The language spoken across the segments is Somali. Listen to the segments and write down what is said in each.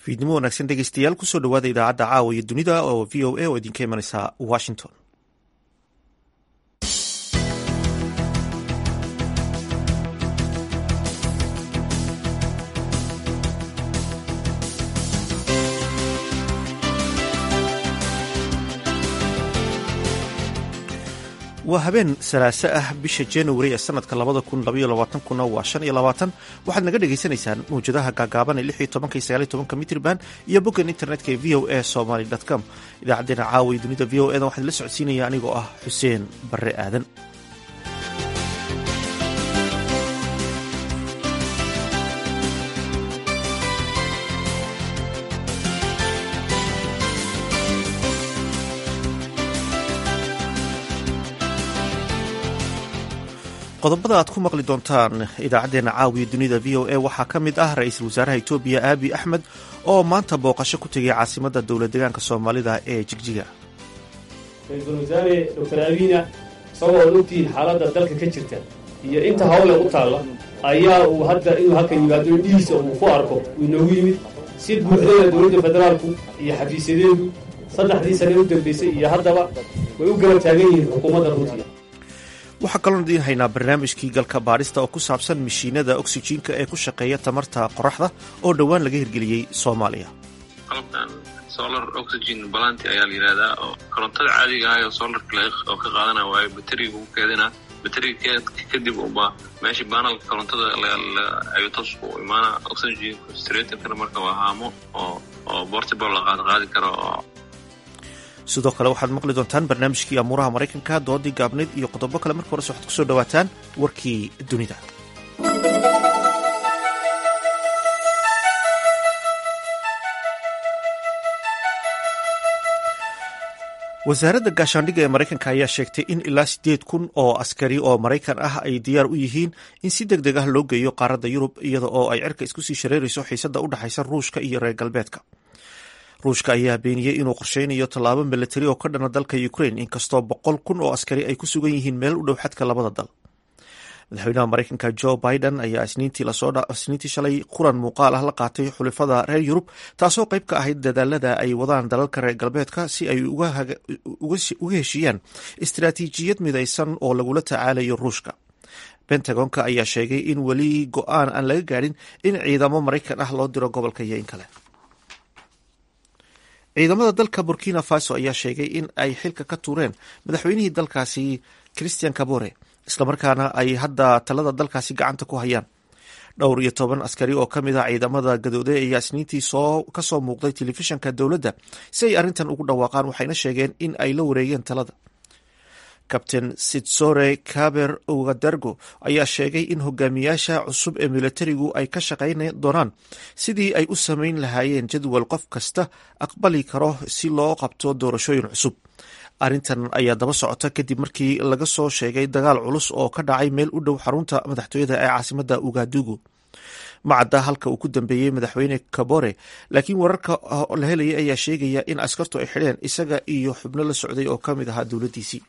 fiidnimo wanaagsan dhegeystayaal kusoo dhawaada idaacadda caawa iyo dunida oo v o a oo idinka imanaysa washington waa habeen salaaso ah bisha januari ee sanadka labada kun labaiyo labaatankuna waa shan iyo labaatan waxaad naga dhagaysanaysaan mawjadaha gaagaaban ee lix iyo tobanka iyo sagaal iyo tobanka mitrban iyo boggan internetka ee v o a somaly com idaacaddeenna caawa iyo dunida v o e da waxaan la socodsiinaya anigoo ah xuseen barre aadan qodobada aad ku maqli doontaan idaacaddeenna caawiya dunida v o a waxaa ka mid ah ra-iisul wasaaraha etoobiya aabi axmed oo maanta booqasho ku tegay caasimadda dowlad deegaanka soomaalida ee jigjiga ra-iisul wasaare doctor abiina isagoo ad ogtihiin xaaladda dalka ka jirta iyo inta hawle u taalla ayaa uu hadda inuu halkan yimaado indhihiisa uu ku arko uu inoogu yimid si buuxdana dowladda federaalku iyo xafiisyadeedu saddexdii sane u dambaysay iyo haddaba way u garab taagan yihiin xukuumadda ruutiya waxaa kaloon idiin haynaa barnaamijkii galka baadhista oo ku saabsan mishiinada oksijiinka ee ku shaqeeya tamarta qoraxda oo dhowaan laga hirgeliyey soomaaliya qalabkan solar oxygen balanti ayaa la yidhahdaa oo korontada caadiga ah oo solarka oo ka qaadana waayo bateriga ugu keedina bateriga kadib uba meesha banalka korontada ayu toos u imaana oxygen concentratorkana marka waa haamo oo oo portable la qaad qaadi karo oo sidoo kale waxaad maqli doontaan barnaamijkii amuuraha maraykanka doodii gaabneyd iyo qodobo kale marka horese waxaad kusoo dhawaataan warkii dunida wasaaradda gaashaandhigga ee maraykanka ayaa sheegtay in ilaa siddeed kun oo askari oo maraykan ah ay diyaar u yihiin in si deg deg ah loo geeyo qaaradda yurub iyada oo ay cirka isku sii shareerayso xiisadda u dhexaysa ruushka iyo reer galbeedka ruushka ayaa beeniyey inuu qorsheynayo tallaabo milatari oo ka dhana dalka ukraine inkastoo boqol kun oo askari ay ku sugan yihiin meel u dhow xadka labada dal madaxweynaha maraykanka jo biden ayaa isniintii shalay quran muuqaal ah la qaatay xulifada reer yurub taasoo qayb ka ahayd dadaalada ay wadaan dalalka reer galbeedka si ay uga heshiiyaan istaraatiijiyad midaysan oo lagula tacaalayo ruushka bentagonka ayaa sheegay in weli go-aan aan laga gaadhin in ciidamo maraykan ah loo diro gobolka iyo in kale ciidamada dalka burkina faso ayaa sheegay in ay xilka ka tuureen madaxweynihii dalkaasi christian kabore islamarkaana ay hadda talada dalkaasi gacanta ku hayaan dhowr iyo toban askari oo ka mid ah ciidamada gadooday ayaa isniintii soo kasoo muuqday telefishanka dowladda si ay arrintan ugu dhawaaqaan waxayna sheegeen in ay la wareegeen talada kabtain sitsore kaber ogadargo ayaa sheegay in hogaamiyaasha cusub ee militarigu ay ka shaqayn doonaan sidii ay u samayn lahaayeen jadwal qof kasta aqbali karo si loo qabto doorashooyin cusub arrintan ayaa daba socota kadib markii laga soo sheegay dagaal culus oo ka dhacay meel u dhow xarunta madaxtooyada ee caasimadda ugadugu macadda halka uu ku dambeeyey madaxweyne kabore laakiin wararka la helayay ayaa sheegaya in askartu ay xidheen isaga iyo xubno la socday oo ka mid ahaa dowladdiisii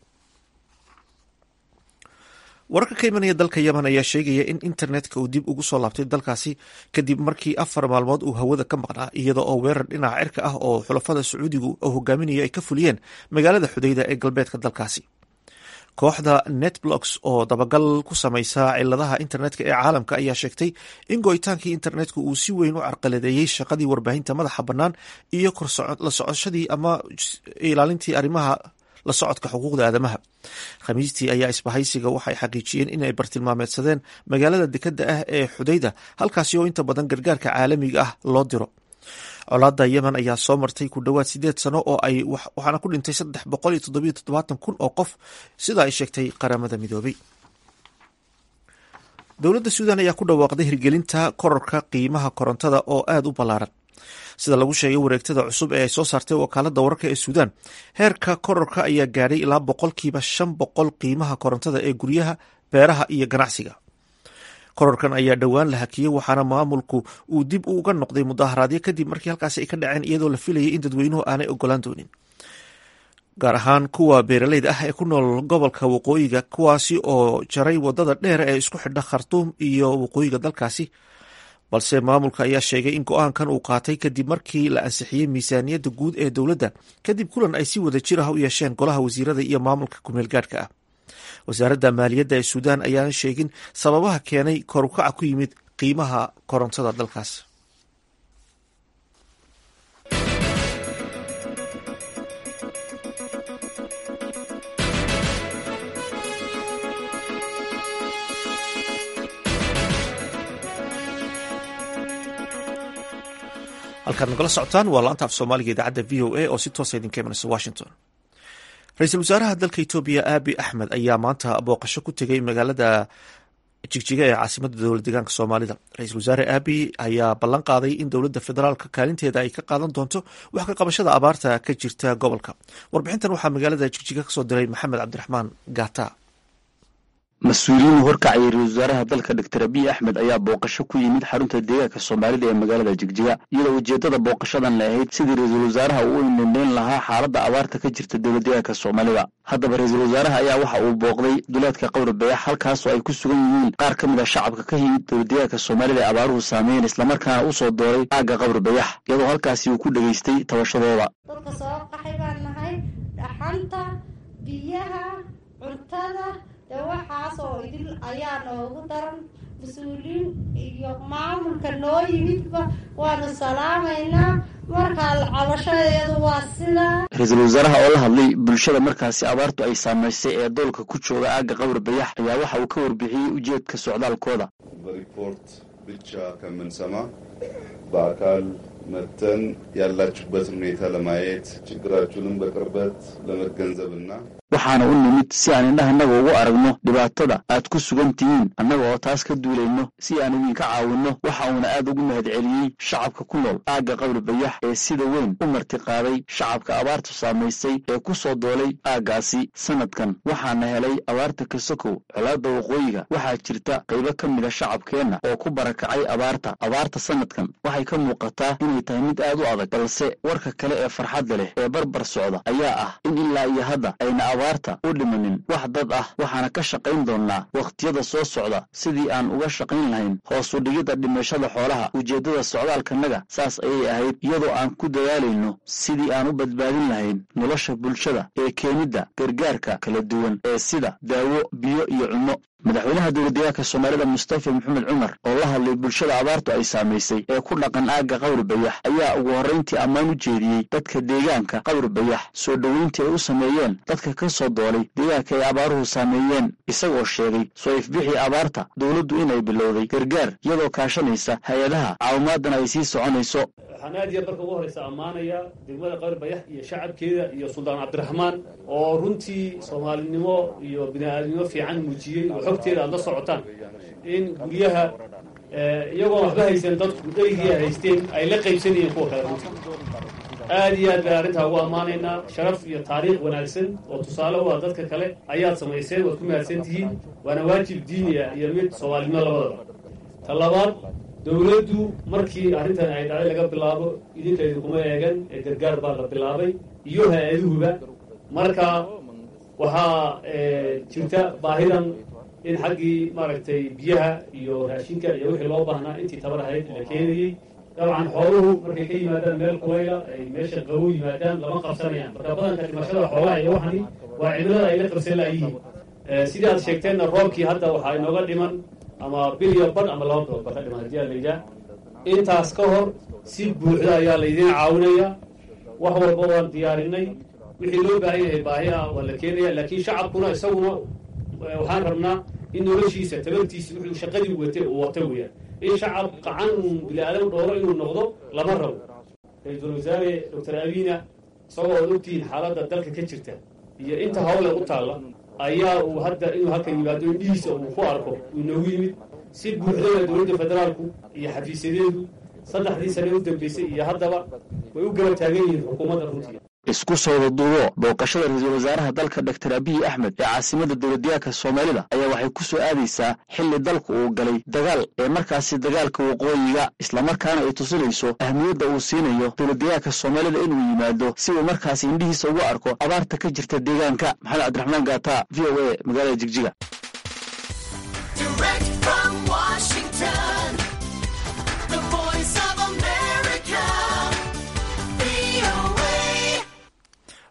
wararka ka imanaya dalka yemen ayaa sheegaya in internetka uu dib ugu soo laabtay dalkaasi kadib markii afar maalmood uu hawada ka maqnaa iyada oo weerar dhinaca cirka ah oo xulafada sacuudigu oo hogaaminaya ay ka fuliyeen magaalada xudayda ee galbeedka dalkaasi kooxda netblocks oo dabagal ku samaysa ciladaha internetka ee caalamka ayaa sheegtay in go'itaankii internetku uu si weyn u carqaladeeyey shaqadii warbaahinta madaxa bannaan iyo la socoshadii ama ilaalintii arrimaha la socodka xuquuqda aadamaha khamiistii ayaa isbahaysiga waxay xaqiijiyeen inay bartilmaameedsadeen magaalada dekadda ah ee xudayda halkaasi oo inta badan gargaarka caalamiga ah loo diro colaada yemen ayaa soo martay ku dhowaad sideed sano oo ay waxaana ku dhintay saddex boqol iyo toddobiyo toddobaatan kun oo qof sida ay sheegtay qaramada midoobay dowladda suudan ayaa ku dhawaaqday hirgelinta kororka qiimaha korontada oo aada u ballaaran sida lagu sheegay wareegtada cusub ee ay soo saartay wakaaladda wararka ee suudaan heerka kororka ayaa gaadhay ilaa boqolkiiba shan boqol qiimaha korontada ee guryaha beeraha iyo ganacsiga kororkan ayaa dhowaan la hakiyey waxaana maamulku uu dib uga noqday mudaharaadyo kadib markii halkaasi ay ka dhaceen iyadoo la filayay in dadweynuhu aanay ogolaan doonin gaar ahaan kuwa beeraleyda ah ee ku nool gobolka waqooyiga kuwaasi oo jaray wadada dheer ee isku xidha khartuum iyo waqooyiga dalkaasi balse maamulka ayaa sheegay in go-aankan uu qaatay kadib markii la ansixiyey miisaaniyadda guud ee dowladda kadib kulan ay si wada jir ah u yeesheen golaha wasiirada iyo maamulka kumeelgaadhka ah wasaaradda maaliyadda ee suudaan ayaana sheegin sababaha keenay korukaca ku yimid qiimaha korontada dalkaas halkaad nagala socotaan waa laanta af soomaaliga idaacadda v o a oo si toosa idinka imanaysa washington ra-iisul wasaaraha dalka etoobiya aabi axmed ayaa maanta booqasho ku tegay magaalada jigjiga ee caasimada dowlad deegaanka soomaalida ra-iisul wasaare aabi ayaa ballan qaaday in dowladda federaalka kaalinteeda ay ka qaadan doonto wax ka qabashada abaarta ka jirta gobolka warbixintan waxaa magaalada jigjiga kasoo diray maxamed cabdiraxmaan gata mas-uuliyiin horkacayay ra-isul wasaaraha dalka doctor abiy axmed ayaa booqasho ku yimid xarunta deegaanka soomaalida ee magaalada jigjiga iyadoo ujeeddada booqashadan la ahayd sidii ra-iisul wasaaraha uu u indhendheyn lahaa xaaladda abaarta ka jirta dowlad deegaanka soomaalida haddaba ra-iisul wasaaraha ayaa waxa uu booqday duleedka qowri bayax halkaasoo ay ku sugan yihiin qaar ka mid a shacabka ka yimid dowlad deegaanka soomaalida ee abaaruhu saameeyeen islamarkaana u soo dooray aagga qowri bayax iyadoo halkaasi uu ku dhegaystay tabashadooda dadka soo qaxay baan nahay dhaxanta biyaha cuntada dee waxaas oo idil ayaa noogu daran mas-uuliyiin iyo maamulka noo yimidba waanu salaamaynaa markaa cabashadeedu waa sidaa ra-iisul wasaaraha oo la hadlay bulshada markaasi abaartu ay saamaysay ee doolka ku jooga aagga qowri bayax ayaa waxa uu ka warbixiyey ujeedka socdaalkooda በሪፖርት ብቻ ከምንሰማ በአካል መተን ያላችሁበትን ሁኔታ ለማየት ችግራችሁንም በቅርበት ለመገንዘብና waxaana u nimid si aan indhahannaga ugu aragno dhibaatada aad ku sugan tihiin annaga oo taas ka duulayno si aan idinka caawinno waxa uuna aad ugu mahadceliyey shacabka ku nool aagga qowri bayax ee sida weyn u martiqaaday shacabka abaartu saamaysay ee ku soo doolay aaggaasi sannadkan waxaana helay abaarta kasokow colaadda waqooyiga waxaa jirta qaybo ka mida shacabkeenna oo ku barakacay abaarta abaarta sannadkan waxay ka muuqataa inay tahay mid aad u adag balse warka kale ee farxadda leh ee barbar socda ayaa ah in ilaa iyo hadda ayna abaarta u dhimanin wax dad ah waxaana ka shaqayn doonnaa wakhtiyada soo socda sidii aan uga shaqayn lahayn hoos u dhigidda dhimashada xoolaha ujeeddada socdaalkanaga saas ayay ahayd iyadoo aan ku dadaalayno sidii aan u badbaadin lahayn nolosha bulshada ee keenidda gargaarka kala duwan ee sida daawo biyo iyo cunno madaxweynaha dowladdeegaanka soomaalida mustafa maxamed cumar oo la hadlay bulshada abaartu ay saamaysay ee ku dhaqan aagga qawri bayax ayaa ugu horrayntii ammaan u jeediyey dadka deegaanka qawri bayax soo dhoweyntii ay u sameeyeen dadka ka soo doolay deegaanka ay abaaruhu saameeyeen isagoo sheegay soo ifbixii abaarta dowladdu inay bilowday gargaar iyadoo kaashanaysa hay-adaha caawimaadana ay sii soconayso waxaan aad iyo marka ugu horeysa ammaanaya degmada qawri bayax iyo shacabkeeda iyo suldaan cabdiraxmaan oo runtii soomaalinimo iyo bini-aadnimo fiican muujiyey oo xogteeda aad la socotaan in guryaha iyagoon waxba haysan dadku dherigii haysteen ay la qaybsanayeen kuwa kale runtii aad iyo aad baan arrintaa ugu ammaanaynaa sharaf iyo taariikh wanaagsan oo tusaale u ah dadka kale ayaad samayseen waad ku mahadsan tihiin waana waajib diiniya iyo mid soomaalinimo labadaba ta labaad dowladdu markii arrintan ay dhacday laga bilaabo idinka idinkuma eegan ee gargaar baa la bilaabay iyo hay-aduhuba marka waxaa jirta baahidan in xaggii maaragtay biyaha iyo raashinka iyo wixii loo baahnaa intii tabar ahayd la keenayey dabcan xooluhu markay ka yimaadaan meel kulayla ay meesha qabow yimaadaan lama qabsanayaan marka badanka dhimashada xoolaha iyo waxani waa cimilada ay la qabsan laayihiin sidii aad sheegteenna roobkii hadda waxaa inooga dhiman ama bil iyo badh ama laba bilood ba ka dhiman haddii aa la yidhaah intaas ka hor si buuxda ayaa laydin caawinaya wax walba waan diyaarinay wixii loo baahan yahay baahi ah waa la keenaya laakiin shacabkuna isaguna waxaan rabnaa in noloshiisa tabartiisa wuxuu shaqadii watay uu wata weeyaan in shacab qacan uun bini-aadam dhooro inuu noqdo lama rabo ra-iisul wasaare doctor abiina isagoo ood ogtihiin xaaladda dalka ka jirta iyo inta hawle u taalla ayaa uu hadda inuu halkan yimaado indhihiisa uu ku arko uu inoogu yimid si buuxdana dowladda federaalku iyo xafiisyadeedu saddexdii sane u dambeysay iyo haddaba way u garab taagan yihiin xukuumadda runtii isku soo wadaduubo booqashada ra-iisul wasaaraha dalka doctor abiy axmed ee caasimada dowladdeegaanka soomaalida ayaa waxay ku soo aadaysaa xilli dalku uu galay dagaal ee markaasi dagaalka waqooyiga islamarkaana ay tusinayso ahmiyadda uu siinayo dowladdeegaanka soomaalida inuu yimaado si uu markaasi indhihiisa ugu arko abaarta ka jirta deegaanka maxamed cabdiraxmaan gaata v o a magaalada jigjiga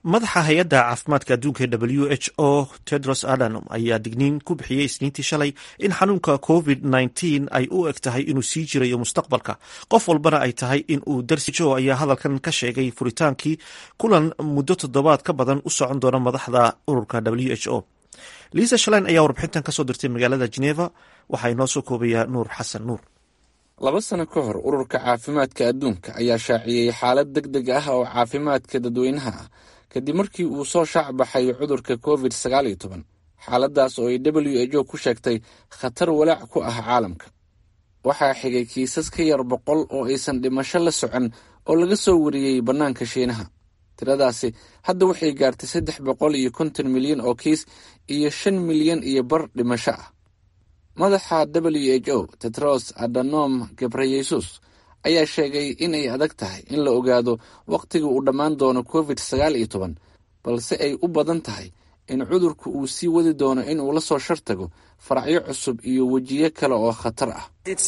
madaxa hay-adda caafimaadka adduunka w h o tedros adanom ayaa digniin ku bixiyey isniintii shalay in xanuunka covid nteen ay u eg tahay inuu sii jirayo mustaqbalka qof walbana ay tahay in uu darsi jo ayaa hadalkan ka sheegay furitaankii kulan muddo toddobaad ka badan u socon doona madaxda ururka w h o liisa shalein ayaa warbixintan kasoo dirtay magaalada geneva waxaa inoo soo koobayaa nuur xasan nuur laba sano ka hor ururka caafimaadka adduunka ayaa shaaciyey xaalad deg deg ah oo caafimaadka dadweynaha ah kadib markii uu soo shaac baxay cudurka covid sagaal iyo toban xaaladaas oo ay w h o ku sheegtay khatar walaac ku ah caalamka waxaa xigay kiisas ka yar boqol oo aysan dhimasho la socon oo laga soo wariyey bannaanka shiinaha tiradaasi hadda waxay gaartay saddex boqol iyo konton milyan oo kiis iyo shan milyan iyo bar dhimasho ah madaxa w h o tetros adanom gebreyesus ayaa sheegay inay adag tahay in la ogaado wakhtiga uu dhammaan doono covid sagaal iyo toban balse ay u badan tahay in cudurku uu sii wadi doono inuu la soo shartago faracyo cusub iyo wejiyo kale oo khatar ah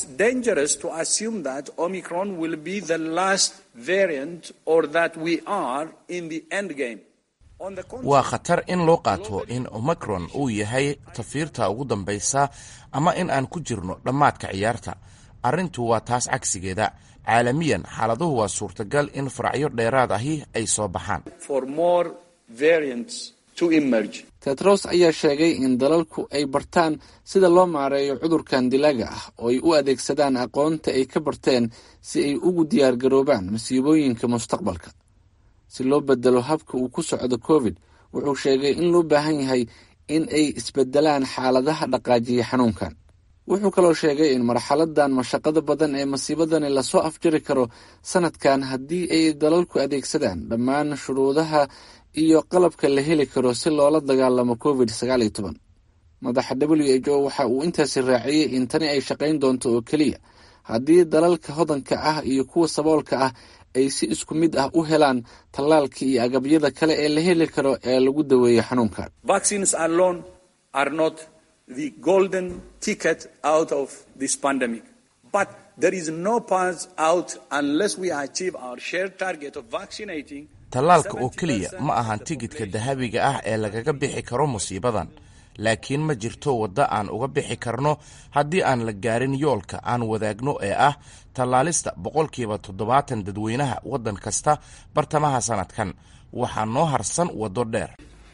waa khatar in loo qaato in omicron uu yahay tafiirta ugu dambaysa ama in aan ku jirno dhammaadka ciyaarta arrintu waa taas cagsigeeda caalamiyan xaaladuhu waa suurtagal in faracyo dheeraad ahi ay soo baxaan tetros ayaa sheegay in dalalku ay bartaan sida loo maareeyo cudurkan dilaaga ah oo ay u adeegsadaan aqoonta ay ka barteen si ay ugu diyaargaroobaan masiibooyinka mustaqbalka si loo bedelo habka uu ku socdo covid wuxuu sheegay in loo baahan yahay in ay isbedelaan xaaladaha dhaqaajiya xanuunkan wuxuu kaloo sheegay in marxaladan mashaqada badan ee masiibadani lasoo afjari karo sanadkan haddii ay dalalku adeegsadaan dhammaan shuruudaha iyo qalabka la heli karo si loola dagaalamo covid sagaal iyo toban madaxa w h o waxa uu intaasi raaciyey in tani ay shaqayn doonto oo keliya haddii dalalka hodanka ah iyo kuwa saboolka ah ay si isku mid ah u helaan tallaalka iyo agabyada kale ee la heli karo ee lagu daweeyo xanuunkan tallaalka oo keliya ma ahan tigidhka dahabiga ah ee lagaga bixi karo musiibadan laakiin ma jirto waddo aan uga bixi karno haddii aan la gaarin yoolka aan wadaagno ee ah tallaalista boqolkiiba toddobaatan dadweynaha waddan kasta bartamaha sanadkan waxaa noo harsan waddo dheer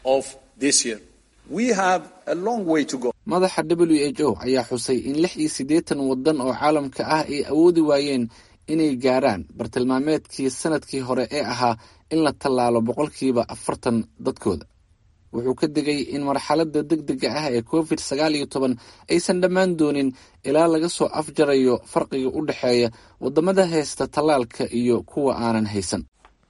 madaxa w h o ayaa xusay in lix iyo siddeetan waddan oo caalamka ah ay awoodi waayeen inay gaaraan bartilmaameedkii sanadkii hore ee ahaa in la tallaalo boqolkiiba afartan dadkooda wuxuu ka digay in marxaladda deg dega ah ee covid sagaal iyo toban aysan dhammaan doonin ilaa laga soo afjarayo farqiga u dhexeeya waddamada haysta tallaalka iyo kuwa aanan haysan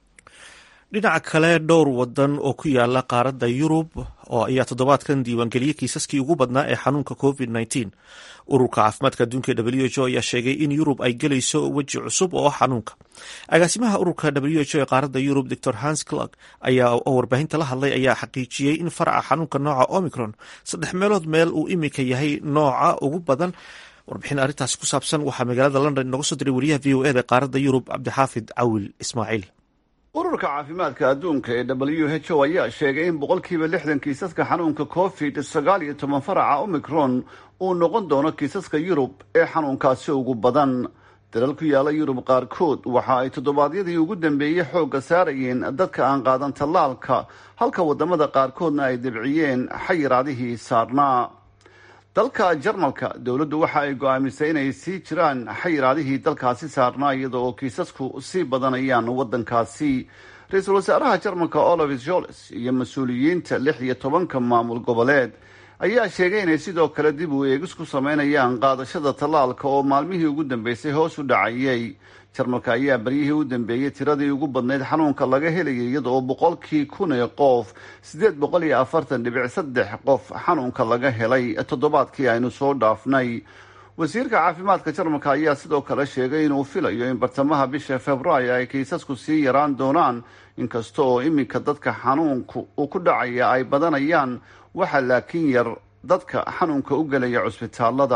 dhinaca kale dhowr wadan oo ku yaala qaaradda yurub oo ayaa toddobaadkan diiwaangeliyey kiisaskii ugu badnaa ee xanuunka covid nteen ururka caafimaadka adduunka w h o ayaa sheegay in yurub ay gelayso weji cusub oo xanuunka agaasimaha ururka w h o ee qaaradda yurub dor hans clark ayaa oo warbaahinta la hadlay ayaa xaqiijiyey in faraca xanuunka nooca omicron saddex meelood meel uu imika yahay nooca ugu badan warbixin arrintaasi ku saabsan waxaa magaalada london inooga soo diray wariyaha v o eda qaaradda yurub cabdixaafid cawil ismaaciil ururka caafimaadka adduunka ee w h o ayaa sheegay in boqolkiiba lixdan kiisaska xanuunka covid sagaal iyo toban faraca omicron uu noqon doono kiisaska yurub ee xanuunkaasi ugu badan dalal ku yaala yurub qaarkood waxa ay toddobaadyadii ugu dambeeyey xoogga saarayeen dadka aan qaadan tallaalka halka waddamada qaarkoodna ay debciyeen xayiraadihii saarnaa dalka jarmalka dowladdu waxa ay go-aamisay inay sii jiraan xayiraadihii dalkaasi saarnaa iyada oo kiisasku sii badanayaan waddankaasi ra-iisul wasaaraha jarmalka olaf joles iyo mas-uuliyiinta lix iyo tobanka maamul goboleed ayaa sheegay inay sidoo kale dib u eegis ku sameynayaan qaadashada tallaalka oo maalmihii ugu dambeysay hoos u dhacayay jarmalka ayaa baryihii u dambeeyey tiradii ugu badnayd xanuunka laga helayay iyada oo boqolkii kun ee qof siddeed boqol iyo afartan dhibic saddex qof xanuunka laga helay toddobaadkii aynu soo dhaafnay wasiirka caafimaadka jarmalka ayaa sidoo kale sheegay inuu filayo in bartamaha bisha februaayo ay kiisasku sii yaraan doonaan inkasta oo iminka dadka xanuunku uu ku dhacaya ay badanayaan waxaa laakiin yar dadka xanuunka u gelaya cusbitaalada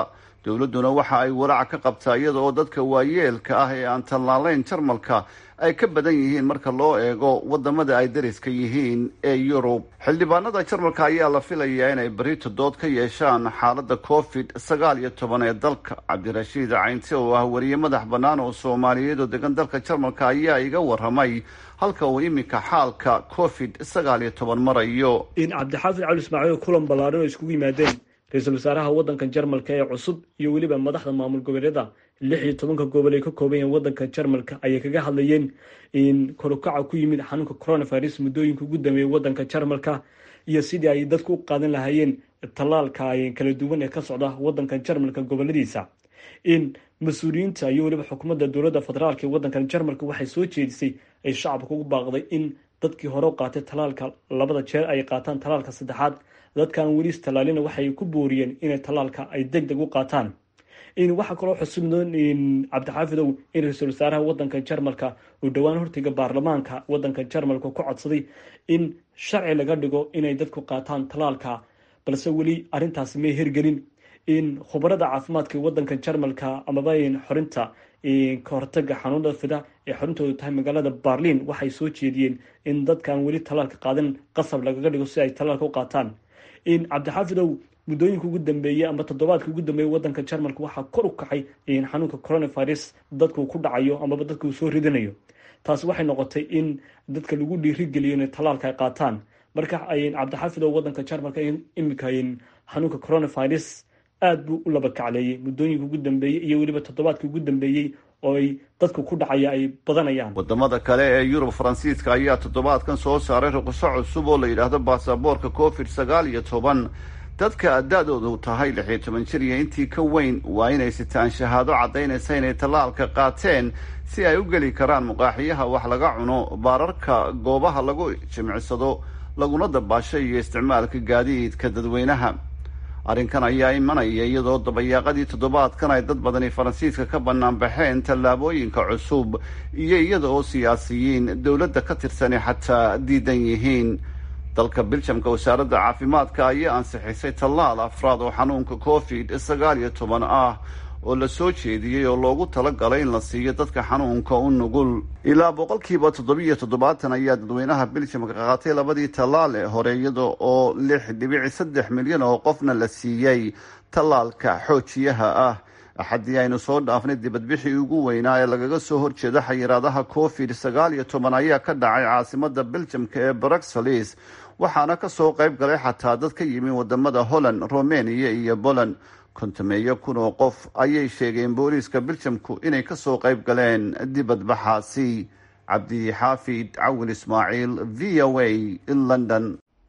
dowladduna waxa ay walaac ka qabtaa iyada oo dadka waayeelka ah ee aan tallaalayn jarmalka ay ka badan yihiin marka loo eego wadamada ay dariska yihiin ee yurub xildhibaanada jarmalka ayaa la filayaa inay berito dood ka yeeshaan xaaladda covid sagaal iyo toban ee dalka cabdirashiid caynti oo ah wariye madax bannaan oo soomaaliyeed oo degan dalka jarmalka ayaa iga waramay halka uu iminka xaalka covid sagaal iyo toban marayo cabdixaafid cali ismaaciil kulan ballaaran oo iskugu yimaadeen ra-iisul wasaaraha waddanka jarmalka ee cusub iyo weliba madaxda maamul goboleeda lix iyo tobanka gobol ay ka kooban yahiin waddanka jarmalka ayay kaga hadlayeen in korukaca ku yimid xanuunka coronavirus muddooyinka ugu dambeeyay waddanka jarmalka iyo sidii ay dadku u qaadan lahaayeen tallaalka kala duwan ee ka socda waddanka jarmalka goboladiisa in mas-uuliyiinta iyo weliba xukuumadda dowladda federaalk ee waddankan jarmalka waxay soo jeedisay ay shacabka ugu baaqday in dadkii hore u qaatay tallaalka labada jeer ay qaataan tallaalka saddexaad dadkaan weli istallaalina waxay ku booriyeen inay tallaalka ay deg deg u qaataan waxaa kaloo xusubnoon cabdixaafidow in ra-iisul wasaaraha wadanka jarmalka uu dhowaan hortiga baarlamaanka wadanka jarmalka ku codsaday in sharci laga dhigo inay dadku qaataan tallaalka balse weli arintaasi may hirgelin in khubarada caafimaadka wadanka jarmalka amaba xorinta kahortaga xanuunada fida ee xorintoodu tahay magaalada barlin waxay soo jeediyeen in dadkaan weli tallaalka qaadan qasab lagaga dhigo si ay tallaalka u qaataan in cabdixaafidow muddooyinka ugu dambeeyey ama toddobaadka ugu dambeeyey wadanka jarmalka waxaa kor u kacay xanuunka coronavirus dadku ku dhacayo amaba dadka uu soo ridanayo taasi waxay noqotay in dadka lagu dhiirigeliyo inay tallaalka ay qaataan marka cabdixaafidow wadanka jarmalka imika xanuunka coronavirus aada buu u laba kacleeyey muddooyinka ugu dambeeyey iyo weliba toddobaadka ugu dambeeyey oo ay dadka ku dhacaya ay badanayaan wadamada kale ee yurub faransiiska ayaa toddobaadkan soo saaray ruqso cusub oo la yidhaahdo baasaboorka covid sagaal iyo toban dadka da-doodu tahay lix iyo toban jir iyo intii ka weyn waa inay sitaan shahaado caddaynaysa inay tallaalka qaateen si ay u geli karaan muqaaxiyaha wax laga cuno baararka goobaha lagu jimicsado laguna dabaasho iyo isticmaalka gaadiidka dadweynaha arrinkan ayaa imanaya iyadoo dabayaaqadii toddobaadkan ay dad badani faransiiska ka bannaan baxeen tallaabooyinka cusub iyo iyada oo siyaasiyiin dowladda ka tirsani xataa diidan yihiin dalka biljamka wasaaradda caafimaadka ayaa ansixisay tallaal afraad oo xanuunka covid sagaal iyo toban ah oo la soo jeediyey oo loogu talagalay in la siiyo dadka xanuunka u nugul ilaa boqolkiiba toddobiiyo toddobaatan ayaa dadweynaha biljamka qaatay labadii tallaal ee hore iyada oo lix dhibici saddex milyan oo qofna la siiyey tallaalka xoojiyaha ah axaddii aynu soo dhaafnay dibadbixii ugu weynaa ee lagaga soo horjeeda xayiraadaha covid sagaal iyo toban ayaa ka dhacay caasimada biljamka ee bruxelles waxaana kasoo qayb galay xataa dad ka yimi wadamada holland romania iyo poland kontameeyo kun oo qof ayay sheegeen booliiska biljamku inay kasoo qayb galeen dibadbaxaasi cabdixaafid cawin ismaaciil v o a london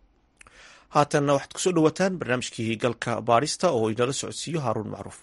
haatanna waxaad kusoo dhawataan barnaamijkii galka baarista oo inala socodsiiyo haaruun macruuf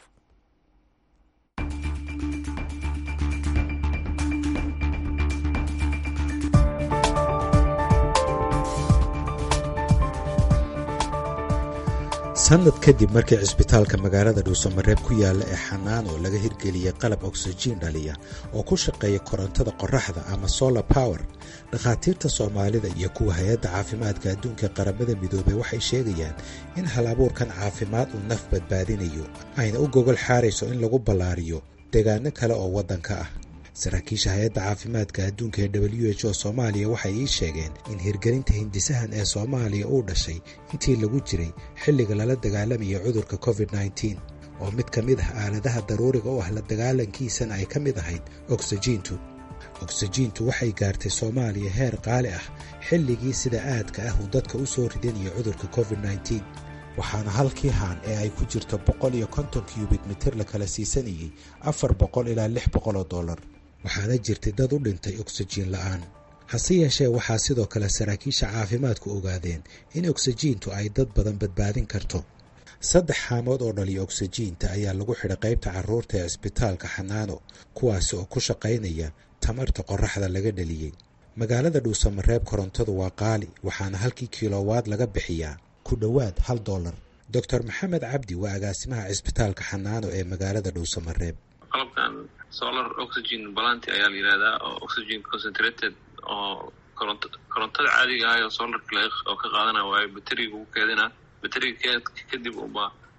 sanad kadib markii cisbitaalka magaalada dhuusamareeb ku yaalla ee xanaan oo laga hirgeliyey qalab oksijiin dhaliya oo ku shaqeeya korontada qoraxda ama solar power dhakhaatiirta soomaalida iyo kuwa hay-adda caafimaadka adduunka qaramada midoobey waxay sheegayaan in hal abuurkan caafimaad uu naf badbaadinayo ayna u gogol xaarayso in lagu ballaariyo deegaano kale oo waddanka ah saraakiisha hay-adda caafimaadka adduunka ee w h o soomaaliya waxay ii sheegeen in hirgelinta hindisahan ee soomaaliya uu dhashay intii lagu jiray xilliga lala dagaalamaya cudurka covid nneteen oo mid ka mid ah aaladaha daruuriga u ah la dagaalankiisana ay ka mid ahayd oksijiintu oksijiintu waxay gaartay soomaaliya heer qaali ah xilligii sida aadka ah uu dadka u soo ridinaya cudurka covid nneteen waxaana halkii haan ee ay ku jirto boqol iyo konton kyubit mitir la kala siisanayey afar boqol ilaa lix boqol oo dollar waxaana jirtay dad u dhintay oksijiin la'aan hase yeeshee waxaa sidoo kale saraakiisha caafimaadku ogaadeen in oksijiintu ay dad badan badbaadin karto saddex xaamood oo dhaliya oksijiinta ayaa lagu xidhay qaybta carruurta ee cisbitaalka xanaano kuwaasi oo ku shaqaynaya tamarta qoraxda laga dhaliyey magaalada dhuusamareeb korontadu waa qaali waxaana halkii kilowaad laga bixiyaa ku dhowaad hal dollar doctor maxamed cabdi waa agaasimaha cisbitaalka xanaano ee magaalada dhuusamareeb qalabkan solar oxygen balanti ayaa la yihahdaa oo oxygen concentrated oo koronto korontada caadiga ah oo solarka oo ka qaadana waayo bateriga ugu keedina bateriga kadib uba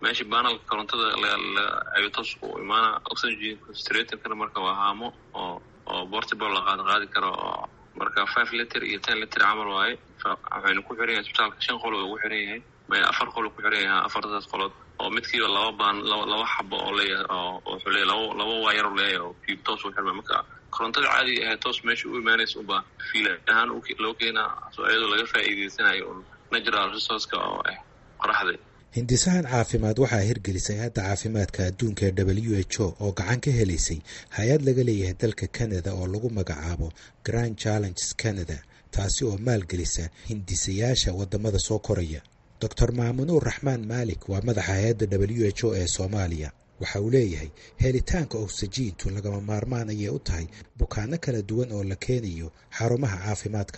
meesha banalka korontada ayuu toos u imaana oxygen concentratorkana marka waa haamo oo oo portable la qaad qaadi karo oo marka five liter iyo ten liter camal waaye waxaynu ku xiran yahay isbitaalka shan qolo ugu xiran yahay maya afar qolo ku xiran yahay afartaas qolood oo midkiiba laba baan laba xabo oo leeyahay oo wuxuu leeyahay laba laba waayar u leeyahay oo fiib toos u xirma marka korontada caadiga ahayd toos meesha u imaanaysa unbaa fiil ahaan loo keenaa soo iyadoo laga faa'iideysanayo un natural resourceka oo ah qoraxda hindisahan caafimaad waxaa hirgelisay hadda caafimaadka adduunka ee w h o oo gacan ka helaysay hay-ad laga leeyahay dalka canada oo lagu magacaabo grand challenges canada taasi oo maalgelisa hindisayaasha wadamada soo koraya doctor maamunuur raxmaan maalik waa madaxa hay-adda w h o ee soomaaliya waxa uu leeyahay helitaanka oksijiintu lagama maarmaan ayay u tahay bukaano kala duwan oo la keenayo xarumaha caafimaadka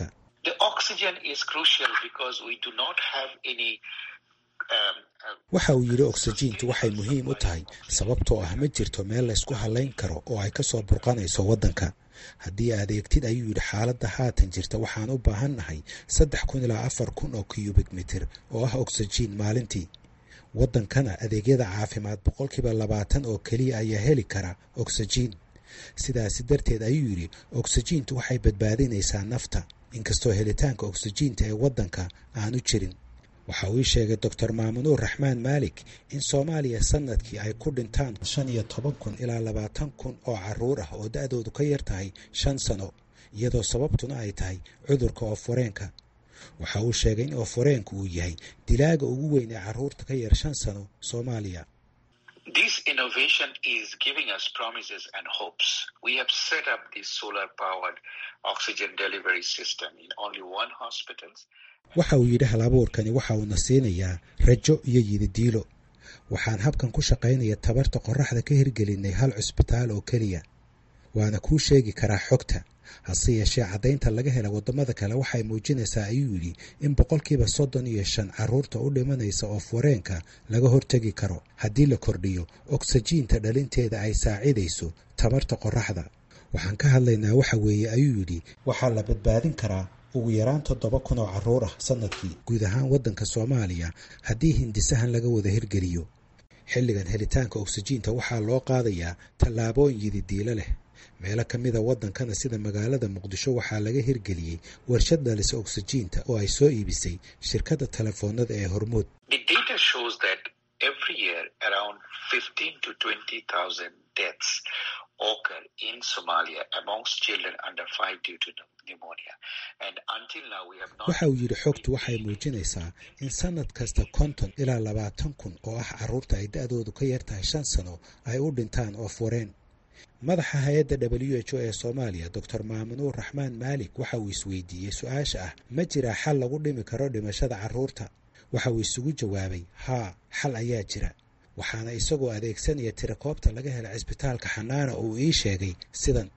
waxa uu yidhi oksijiintu waxay muhiim u tahay sababtoo ah ma jirto meel laysku halayn karo oo ay ka soo burqanayso waddanka haddii aad eegtid ayuu yidhi xaaladda haatan jirta waxaan u baahan nahay saddex kun ilaa afar kun oo cubik mitir oo ah oksijiin maalintii waddankana adeegyada caafimaad boqolkiiba labaatan oo keliya ayaa heli kara oksijiin sidaasi darteed ayuu yidhi oksijiintu waxay badbaadinaysaa nafta inkastoo helitaanka oksijiinta ee waddanka aanu jirin waxa uu ii sheegay doctor maamunuur raxmaan maalik in soomaaliya sanadkii ay ku dhintaan shan iyo toban kun ilaa labaatan kun oo caruur ah oo da-doodu ka yar tahay shan sano iyadoo sababtuna ay tahay cudurka ooforeenka waxa uu sheegay in ooforeenku uu yahay dilaaga ugu weyn ee caruurta ka yar shan sano soomaaliya waxa uu yidhi hal abuurkani waxa uuna siinayaa rajo iyo yididiilo waxaan habkan ku shaqaynaya tabarta qoraxda ka hirgelinay hal cusbitaal oo keliya waana kuu sheegi karaa xogta hase yeeshee caddaynta laga hela waddamada kale waxay muujinaysaa ayuu yidhi in boqolkiiba soddon iyo shan carruurta u dhimanaysa oo foreenka laga hortegi karo haddii la kordhiyo oksijiinta dhalinteeda ay saacidayso tabarta qoraxda waxaan ka hadlaynaa waxa weeye ayuu yidhi waxaa la badbaadin karaa ugu yaraan toddoba kun oo carruur ah sanadkii guud ahaan waddanka soomaaliya haddii hindisahan laga wada hirgeliyo xilligan helitaanka oksijiinta waxaa loo qaadayaa tallaabooyin yididiilo leh meelo ka mida waddankana sida magaalada muqdisho waxaa laga hirgeliyey warshad dhalisa oksijiinta oo ay soo iibisay shirkadda telefoonada ee hormuud waxa uu yidhi xogtu waxay muujinaysaa in sanad kasta konton ilaa labaatan kun oo ah carruurta ay da-doodu ka yar tahay shan sano ay u dhintaan oo foreen madaxa hay-adda w h o ee soomaaliya doctor maamunuur raxmaan maalik waxa uu isweydiiyey su-aasha ah ma jiraa xal lagu dhimi karo dhimashada carruurta waxa uu isugu jawaabay haa xal ayaa jira waxaana isagoo adeegsanaya tirakoobta laga hela cisbitaalka xanaana uu ii sheegay sidan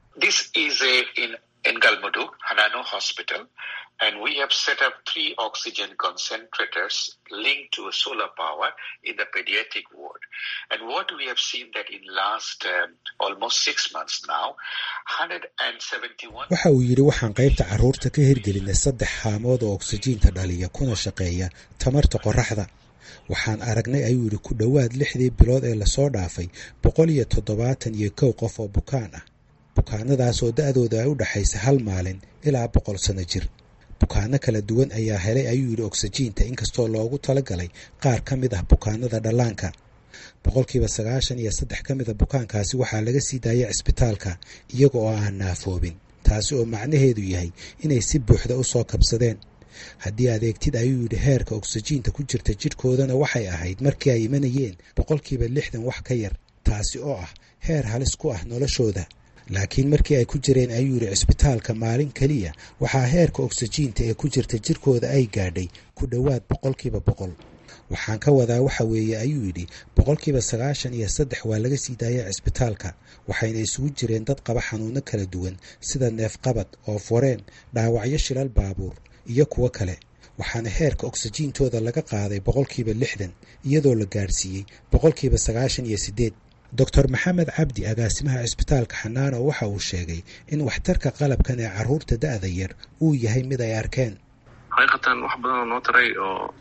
and we have set up three oxygen concentrators linked to solar power in the pediatric ward. And what we have seen that in last um, almost six months now, 171. waxa uu yidhi waxaan qaybta carruurta ka hirgelinay saddex haamood oo oksijiinta dhaliya kuna shaqeeya tamarta qoraxda waxaan aragnay ayuu yidhi ku dhowaad lixdii bilood ee lasoo dhaafay boqol iyo toddobaatan iyo kow qof oo bukaan ah bukaanadaas oo da-dooda ay u dhexaysa hal maalin ilaa boqol sano jir bukaano kala duwan ayaa helay ayuu yidhi oksijiinta inkastoo loogu talagalay qaar ka mid ah bukaanada dhallaanka boqolkiiba sagaashan iyo saddex ka mida bukaankaasi waxaa laga sii daayay cisbitaalka iyaga oo aan naafoobin taasi oo macnaheedu yahay inay si buuxda u soo kabsadeen haddii adeegtid ayuu yidhi heerka oksijiinta ku jirta jidhkoodana waxay ahayd markii ay imanayeen boqolkiiba lixdan wax ka yar taasi oo ah heer halis ku ah noloshooda laakiin markii ay ku jireen ayuu yidhi cisbitaalka maalin keliya waxaa heerka oksijiinta ee ku jirta jirkooda ay gaadhay ku dhowaad boqolkiiba boqol waxaan ka wadaa waxa weeye ayuu yidhi boqolkiiba sagaashan iyo saddex waa laga sii daayay cisbitaalka waxayna isugu jireen dad qaba xanuuno kala duwan sida neefqabad oo foreen dhaawacyo shilal baabuur iyo kuwo kale waxaana heerka oksijiintooda laga qaaday boqolkiiba lixdan iyadoo la gaadhsiiyey boqolkiiba sagaashan iyo siddeed doctor maxamed cabdi agaasimaha cisbitaalka xanaano waxa uu sheegay in waxtarka qalabkan ee carruurta da-da yar uu yahay mid ay arkeen xaqiiqatan wax badan oo noo taray oo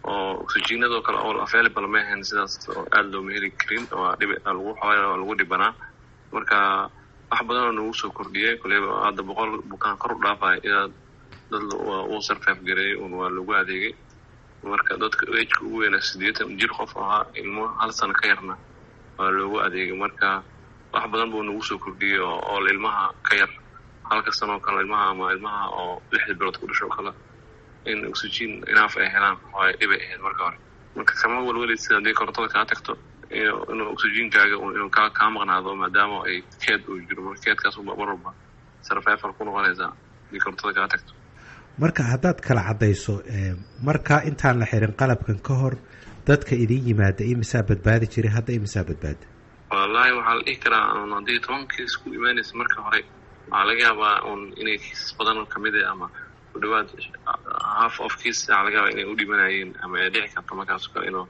oo oxygenadoo kale oo available ma ahayn sidaas oo aada looma heli karin waa dhib lagu xoogaa lagu dhibanaa marka wax badan oo nagu soo kordhiyay koleyba hadda boqol bukaan kor u dhaafaya ilaa dad uu sarfaaf gareeyay un waa lagu adeegay marka dadka ejka ugu weynaa sideetan jir qof ahaa ilmo hal sano ka yarna waa loogu adeegay marka wax badan buu nagu soo kordhiyey oo ilmaha ka yar halka sanoo kale ilmaha ama ilmaha oo lixda bilood ku dhasho kale in oxygen inaaf ay helaan waa dhibay ahayd marka hore marka kama walwelid sida haddii korontada kaa tagto inuu oxygenkaaga inuu kaa kaa maqnaado maadaama ay keed uu jiro marka keedkaas mar walba sarfeefal ku noqonaysaa haddii korontada kaa tagto marka haddaad kala caddayso markaa intaan la xirin qalabkan ka hor dadka idin yimaada imisaa badbaadi jiray hadda imisaa badbaada wallaahi waxaa la dhihi karaa un haddii toban kiis ku imaanaysa marka hore waxaa laga yaabaa un inay kiisas badan kamid ah ama ku dhawaad half of kiis waxaa laga yaabaa inay u dhimanayeen ama ay dhici karto markaas kale inuu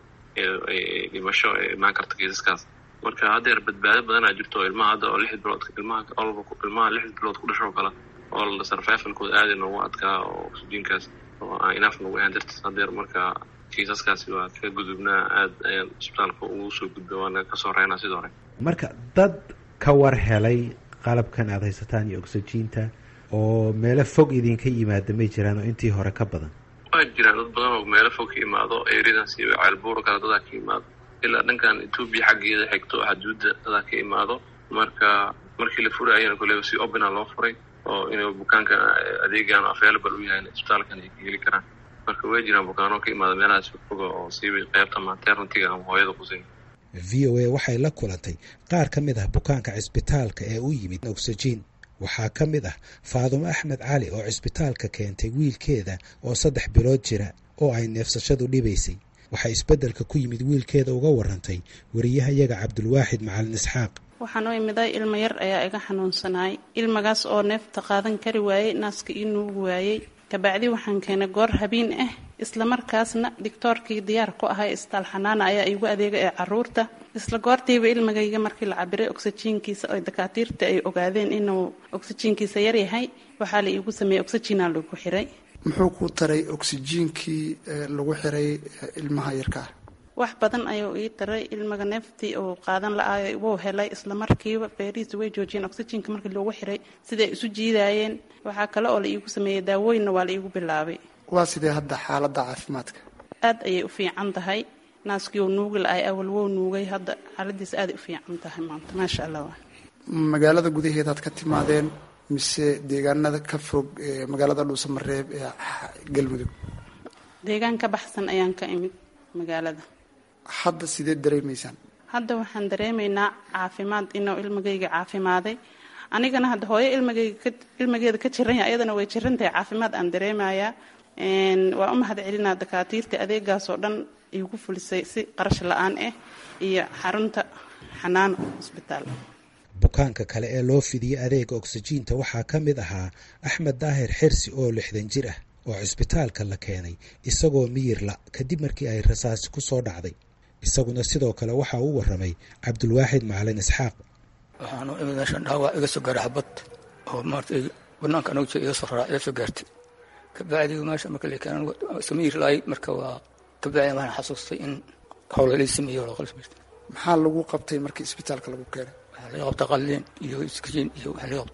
dhimasho ay imaan karto kiisaskaas marka haddeer badbaado badanaa jirto oo ilmaha hadda oo lixda bilood ilmaha olba ilmaha lixda bilood ku dhasho kale oo sarfeefalkooda aada noogu adkaa oo oxygenkaas oo aan inaaf nagu ahaan dartiis haddeer marka kiisaskaasi waa ka gudubnaa aada ayaan isbitaalka ugu soo gudba waana kasoo reynaa sidoo hore marka dad ka war helay qalabkan aada haysataan iyo oxygiinta oo meelo fog idinka yimaada may jiraan oo intii hore ka badan waa jiraan dad badan oo meelo fog ka imaado ereadaas iyo ceelbuura kale dadaa ka imaado ilaa dhankan etoobiya xaggeeda xigto xaduudda dadaa ka imaado marka markii la furaayana koleba si opena loo furay oo inuu bukaanka adeegan available u yahay isbitaalkan ay ka heli karaan marka way jiraan bukaano ka imaada meelahaas foga oo siiba qeybta maternitiga ama hooyada qusin v o a waxay la kulantay qaar ka mid ah bukaanka cisbitaalka ee u yimid oxygen waxaa ka mid ah faadumo axmed cali oo cisbitaalka keentay wiilkeeda oo saddex bilood jira oo ay neefsashadu dhibaysay waxay isbeddelka ku yimid wiilkeeda uga warantay wariyahayaga cabdulwaaxid macalin isxaaq waxaan u imiday ilmo yar ayaa iga xanuunsanaay ilmagaas oo neefta qaadan kari waayey naaska ii nuugi waayey kabacdi waxaan keenay goor habiin ah islamarkaasna digtoorkii diyaar ku ahay isbitaal xanaana ayaa iigu adeegay ee caruurta isla goortiiba ilmagayga markii la cabiray oxyjiinkiisa oo dakaatiirta ay ogaadeen inuu oxyjiinkiisa yaryahay waxaa la iigu sameeyey oxyjiina lagu xiray muxuu ku taray oxyjiinkii lagu xiray ilmaha yarka ah wax badan ayuu ii taray ilmaga neeftii uu qaadan la-aayo wuu helay islamarkiiba beerihiisa way joojiyeen oxyjiinka markii loogu xiray siday isu jiidaayeen waxaa kale oo la iigu sameeyey daawooyinna waa la iigu bilaabay waa sidee hadda xaaladda caafimaadka aad ayay u fiican tahay naaskii uu nuugi la-ay awal wou nuugay hadda xaaladiisa aaday u fiican tahay maanta maasha allah magaalada gudaheedaad ka timaadeen mise deegaanada ka fog magaalada dhuusamareeb ee galmudug deegaan ka baxsan ayaan ka imid magaalada hadda sidee dareemaysaan hadda waxaan dareemaynaa caafimaad inuu ilmagayga caafimaaday anigana hadda hooyo ilmagayga ilmageeda ka jiran yahay ayadana way jiran tahay caafimaad aan dareemayaa waa u mahad celinaa dakaatiirta adeegaas oo dhan iigu fulisay si qarash la-aan ah iyo xarunta xanaano hosbitaal bukaanka kale ee loo fidiyey adeega oksijiinta waxaa ka mid ahaa axmed daahir xirsi oo lixdan jir ah oo cisbitaalka la keenay isagoo miyirla kadib markii ay rasaasi ku soo dhacday isaguna sidoo kale waxa uu waramay cabdulwaaxid macalin isxaaq waxaanu imid meeshan dhaawac iga soo gaaray xabad oo maarata banaanka anagu jira iga soo raraa iga soo gaartay kabacdi meesha marka la keenan samiyir laay marka waa kabacdi waxaan xasuustay in howla lay sameeyo loo qalsmaysto maxaa lagu qabtay markii isbitaalka lagu keenay waxaa laga qabtay qalliin iyo iskajiin iyo waxaa laga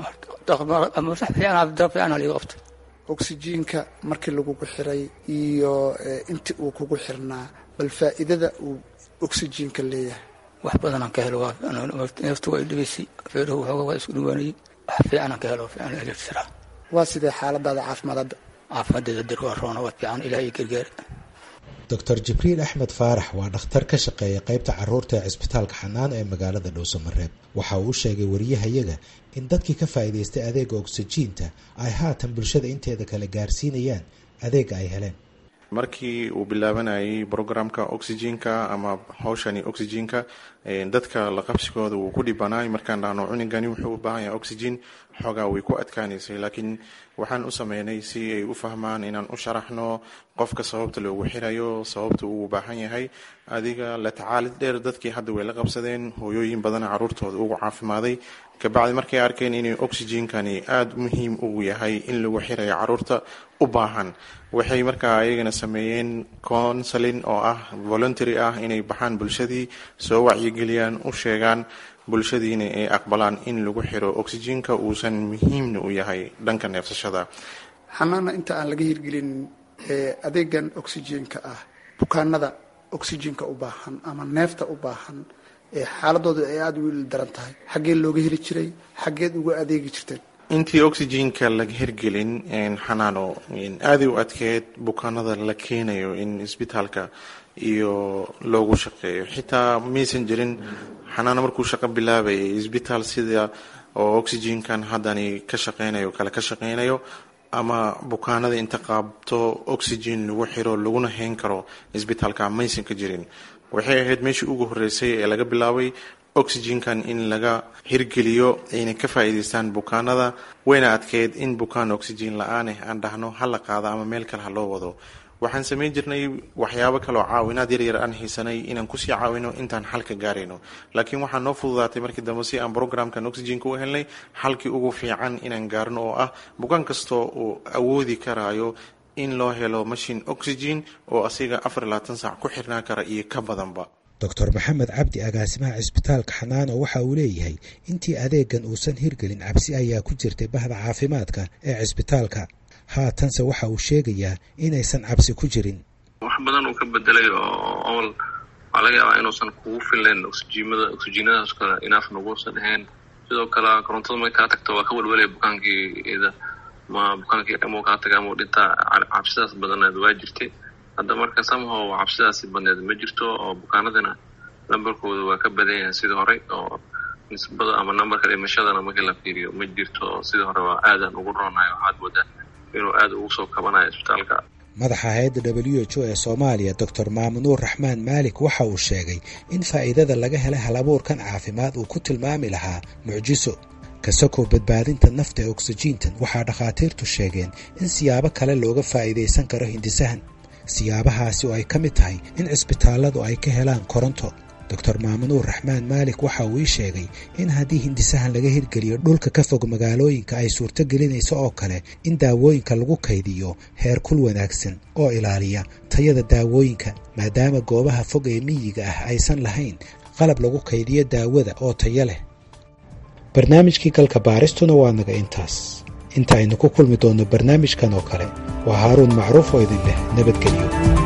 qabtay ama sax fiican dab fiican laga qabtay oksijiinka markii lagugu xiray iyo intii uu kugu xirnaa bal faa'iidada uu oksijiinka leeyahay wax badanaan ka helo neeftu waa dhibaysay feeruhu waxooga waa isku dhawaanayay wax fiicanaan ka helo fiican elektira waa sidee xaaladaada caafimaad hadda caafimaaddeeda dir waa roona waa fiican ilaah iyo gargaar doctor jibriil axmed faarax waa dhakhtar ka shaqeeya qaybta caruurta ee cisbitaalka xanaano ee magaalada dhowsamareeb waxa uu sheegay wariyahayaga in dadkii ka faa'iidaystay adeega oksijiinta ay haatan bulshada inteeda kale gaarsiinayaan adeega ay heleen markii uu bilaabanayay programka oxygenka ama hawshani oxygenka dadka la qabsigooda wuu ku dhibanaay markaan dhahno cunigani wuxuu u baahan yahay oxygen xoogaa way ku adkaanaysay laakiin waxaan u sameynay si ay u fahmaan inaan u sharaxno qofka sababta loogu xirayo sababta uu baahan yahay adiga la tacaalid dheer dadkii hadda way la qabsadeen hooyooyin badana caruurtooda ugu caafimaday kabacdi markay arkeen inay oxygenkani aada muhiim ugu yahay in lagu xirayo caruurta u baahan waxay markaa ayagana sameeyeen counseling oo ah voluntary ah inay baxaan bulshadii soo wacyigeliyaan u sheegaan bulshadiina ay aqbalaan in lagu xiro oxygenka uusan muhiimna u yahay dhanka neefsashada xanaana inta aan laga hirgelin adeegan oxygenka ah bukaanada oxygenka u baahan ama neefta u baahan xaaladooda ay aada wiil daran tahay xaggee looga heli jiray xaggeed uga adeegi jirteen intii oxygenka laga hirgelin xanaano aaday u adkeed bukaanada la keenayo in isbitaalka iyo loogu shaqeeyo xitaa maysan jirin xanaano markuu shaqo bilaabayay isbitaal sida oo oxygenkan haddani ka shaqeynayo kale ka shaqeynayo ama bukaanada inta qaabto oxygen lagu xiro laguna hayn karo isbitaalka maysan ka jirin waxay ahayd meeshii ugu horeysay ee laga bilaabay oxygenkan in laga hirgeliyo ayna ka faa'iidaystaan bukaanada wayna adkeyd in bukaan oxygen la-aaneh aan dhahno ha la qaado ama meel kale ha loo wado waxaan samayn jirnay waxyaabo kaleoo caawinaad yaryar aan haysanay inaan kusii caawino intaan xalka gaarayno laakiin waxaa noo fududaatay markii dambe si aan programkan oxygenka u helnay xalkii ugu fiican inaan gaarno oo ah bukaan kastoo uu awoodi karaayo in loo helo mashin oxygen oo asiga afar labaatan saac ku xirnaa kara iyo ka badanba doctor maxamed cabdi agaasimaha cisbitaalka xanaano waxa uu leeyahay intii adeegan uusan hirgelin cabsi ayaa ku jirtay bahda caafimaadka ee cisbitaalka haatanse waxa uu sheegayaa inaysan cabsi ku jirin wax badan uu ka bedelay oo awal waxaa laga yaabaa inuusan kugu fillayn oxyjiimada oxyjiinadaas kale inaaf naguusan ahayn sidoo kale korontada markay kaa tagto waa ka welwelaya bukaankii ida ma bukaankii amuu kaa taga amuu dhintaa cabsidaas badaneed waa jirtay hadda marka somehow cabsidaasi badneed ma jirto oo bukaanadina nambarkooda waa ka badan yahay sidii horey oo nisbada ama nambarka dhimashadana markii la fiiriyo ma jirto sidii hore waa aadan ugu roonahay waxaad moodaa inuu aada ugu soo kabanayo isbitaalka madaxa hay-adda w h o ee soomaaliya doctor maamunuur raxmaan maalik waxa uu sheegay in faa'iidada laga helay halabuurkan caafimaad uu ku tilmaami lahaa mucjiso kasakoo badbaadinta nafta ee oksijiintan waxaa dhakhaatiirtu sheegeen in siyaabo kale looga faa'iidaysan karo hindisahan siyaabahaasi oo ay ka mid tahay in cisbitaalladu ay ka helaan koronto doctor maamunuur raxmaan maalik waxa uu ii sheegay in haddii hindisahan laga hirgeliyo dhulka ka fog magaalooyinka ay suurto gelinayso oo kale in daawooyinka lagu kaydiyo heer kul wanaagsan oo ilaaliya tayada daawooyinka maadaama goobaha fog ee miyiga ah aysan lahayn qalab lagu kaydiyo daawada oo tayo leh barnaamijkii galka baaristuna waa naga intaas inta aynu ku kulmi doonno barnaamijkan oo kale waa haaruun macruuf oo idin leh nabadgelyo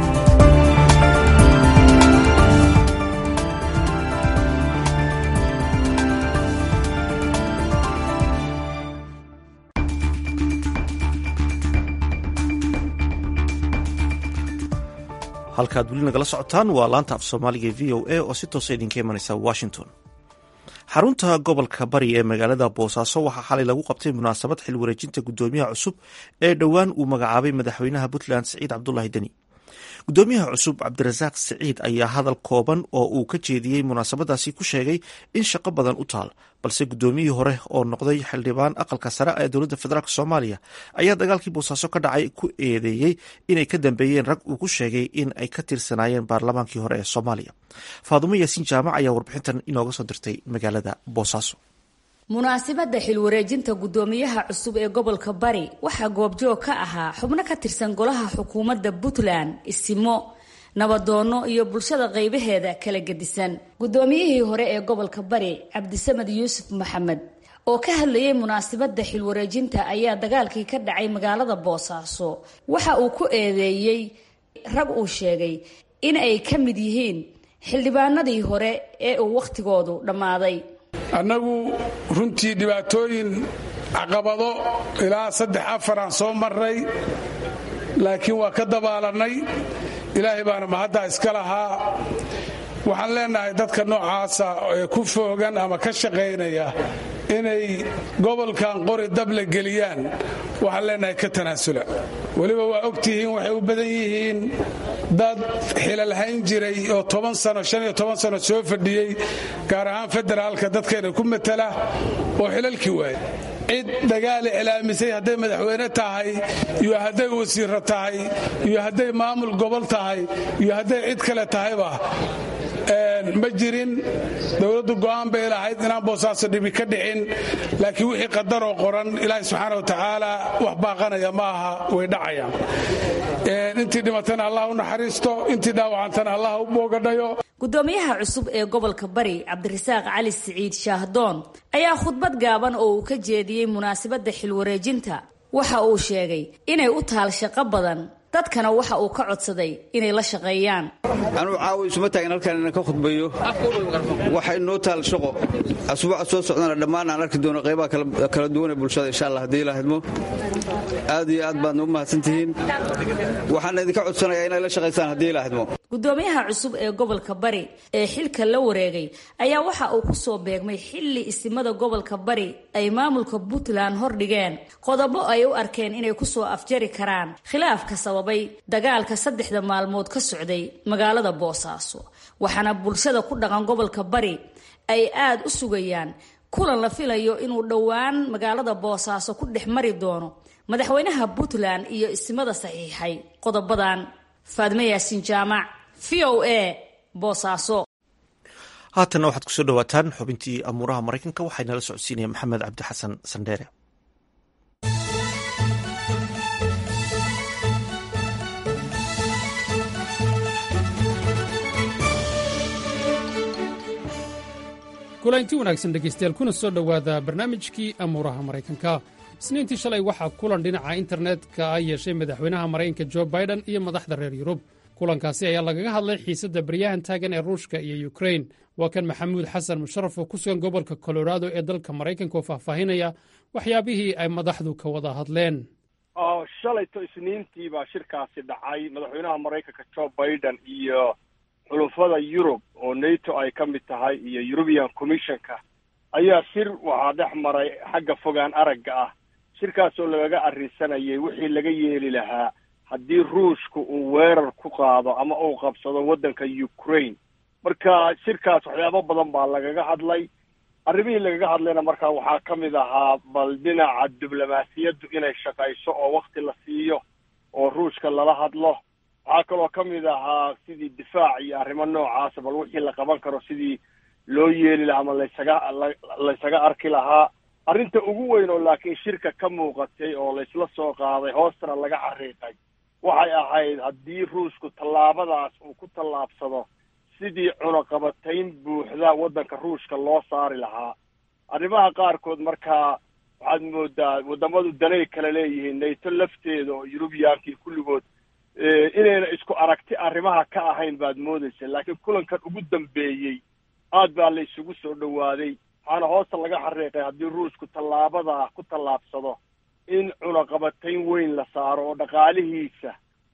halkaad weli nagala socotaan waa laanta af soomaaliga v o a oo si toosa idinka imanaysa washington xarunta gobolka bari ee magaalada boosaaso waxaa xalay lagu qabtay munaasabad xil wareejinta gudoomiyaha cusub ee dhowaan uu magacaabay madaxweynaha puntland siciid cabdulahi deni gudoomiyaha cusub cabdirasaaq siciid ayaa hadal kooban oo uu ka jeediyey munaasabadaasi ku sheegay in shaqo badan u taal balse gudoomiyihii hore oo noqday xildhibaan aqalka sare ee dowladda federaalk soomaaliya ayaa dagaalkii boosaaso ka dhacay ku eedeeyey inay ka dambeeyeen rag uu ku sheegay in ay ka tirsanaayeen baarlamaankii hore ee soomaaliya faadumo yaasiin jaamac ayaa warbixintan inooga soo dirtay magaalada boosaaso munaasibadda xilwareejinta guddoomiyaha cusub ee gobolka bari waxaa goobjoog ka ahaa xubno ka tirsan golaha xukuumadda puntland isimo nabadoono iyo bulshada qaybaheeda kala gedisan guddoomiyihii hore ee gobolka bari cabdisamed yuusuf maxamed oo ka hadlayay munaasibadda xilwareejinta ayaa dagaalkii ka dhacay magaalada boosaaso waxa uu ku eedeeyey rag uu sheegay in ay ka mid yihiin xildhibaanadii hore ee uu wakhtigoodu dhammaaday annagu runtii dhibaatooyin caqabado ilaa saddex afaraan soo marray laakiin waa ka dabaalannay ilaahay baana mahaddaa iska lahaa waxaan leenahay dadka noocaasa ee ku foogan ama ka shaqaynaya inay gobolkan qori dable geliyaan waxaan leenahay ka tanaasula weliba waa ogtihiin waxay u badan yihiin dad xilalhayn jiray oo toban sano shan iyo toban sano soo fadhiyey gaar ahaan federaalka dadkeena ku matala oo xilalkii waayay cid dagaali iclaamisay hadday madaxweyne tahay iyo hadday wasiiro tahay iyo hadday maamul gobol tahay iyo hadday cid kale tahayba ma jirin dowladdu go'aan bay lahayd inaan boosaaso dhibi ka dhicin laakiin wixii qadaroo qoran ilaahi subxaana wa tacaala wax baaqanaya ma aha way dhacayaan intii dhimatana allah u naxariisto intii dhaawacantana allah u boogadhayo gudoomiyaha cusub ee gobolka bari cabdirasaaq cali siciid shaahdoon ayaa khudbad gaaban oo uu ka jeediyey munaasabadda xilwareejinta waxa uu sheegay inay u taal shaqo badan dadkana waxa uu ka codsaday inay la shaqeeyaan anuu caawa isuma taagin halkaan inaan ka khudbayo waxa inoo taal shaqo asbuuca soo socdana dhammaan aan arki doono qaybaha kala duwan ee bulshada insha allah haddii ilaahidmo aad iyo aad baadna u mahadsantihiin waxaan idinka codsanayaa inay la shaqaysaan haddii ilaahidmo gudoomiyaha cusub ee gobolka bari ee xilka la wareegay ayaa waxa uu ku soo beegmay xilli isimada gobolka bari ay maamulka puntland hordhigeen qodobo ay u arkeen inay kusoo afjari karaan khilaafka sababay dagaalka saddexda maalmood ka socday magaalada boosaaso waxaana bulshada ku dhaqan gobolka bari ay aad u sugayaan kulan la filayo inuu dhowaan magaalada boosaaso ku dhex mari doono madaxweynaha puntland iyo isimada saxiixay qodobadan faadme yaasiin jaamac v o a boosaaso haatanna waxaad kusoo dhawaataan xubintii amuuraha maraykanka waxaa nala socodsiinaya maxamed cabdi xasan sandheere kulanti wanaagsan dhegaystayaal kuna soo dhowaada barnaamijkii amuuraha maraykanka isniintii shalay waxaa kulan dhinaca internetka ah yeeshay madaxweynaha maraykanka jo biden iyo madaxda reer yurub kulankaasi ayaa lagaga hadlay xiisadda baryahan taagan ee ruushka iyo yukrain waa kan maxamuud xasan musharaf oo ku sugan gobolka colorado ee dalka maraykanka oo faahfaahinaya waxyaabihii ay madaxdu ka wada hadleen shalayto isniintii baa shirkaasi dhacay madaxweynaha maraykanka jo biden iyo xulufada yurub oo nato ay ka mid tahay iyo european commissionka ayaa shir waxaa dhex maray xagga fogaan aragga ah shirkaasoo lagaga arrisanayay wixii laga yeeli lahaa haddii ruushka uu weerar ku qaado ama uu qabsado waddanka ukraine marka shirkaas waxyaabo badan baa lagaga hadlay arrimihii lagaga hadlayna markaa waxaa ka mid ahaa bal dhinaca diblomaasiyaddu inay shaqayso oo wakti la siiyo oo ruushka lala hadlo waxaa kaloo ka mid ahaa sidii difaac iyo arrimo noocaasa bal wixii la qaban karo sidii loo yeeli lahaa ama laysaga laysaga arki lahaa arrinta ugu weyn oo laakiin shirka ka muuqatay oo laysla soo qaaday hoostana laga xariiqay waxay ahayd haddii ruushku tallaabadaas uu ku tallaabsado sidii cunaqabatayn buuxda waddanka ruushka loo saari lahaa arrimaha qaarkood markaa waxaad moodaa waddamadu danay kala leeyihiin nato lafteeda oo yurubiyankii kulligood inayna isku aragti arrimaha ka ahayn baad moodaysa laakiin kulankan ugu dambeeyey aad baa la isugu soo dhowaaday waxaana hoosta laga xariiqay haddii ruushku tallaabadaa ku tallaabsado in cunaqabatayn weyn la saaro oo dhaqaalihiisa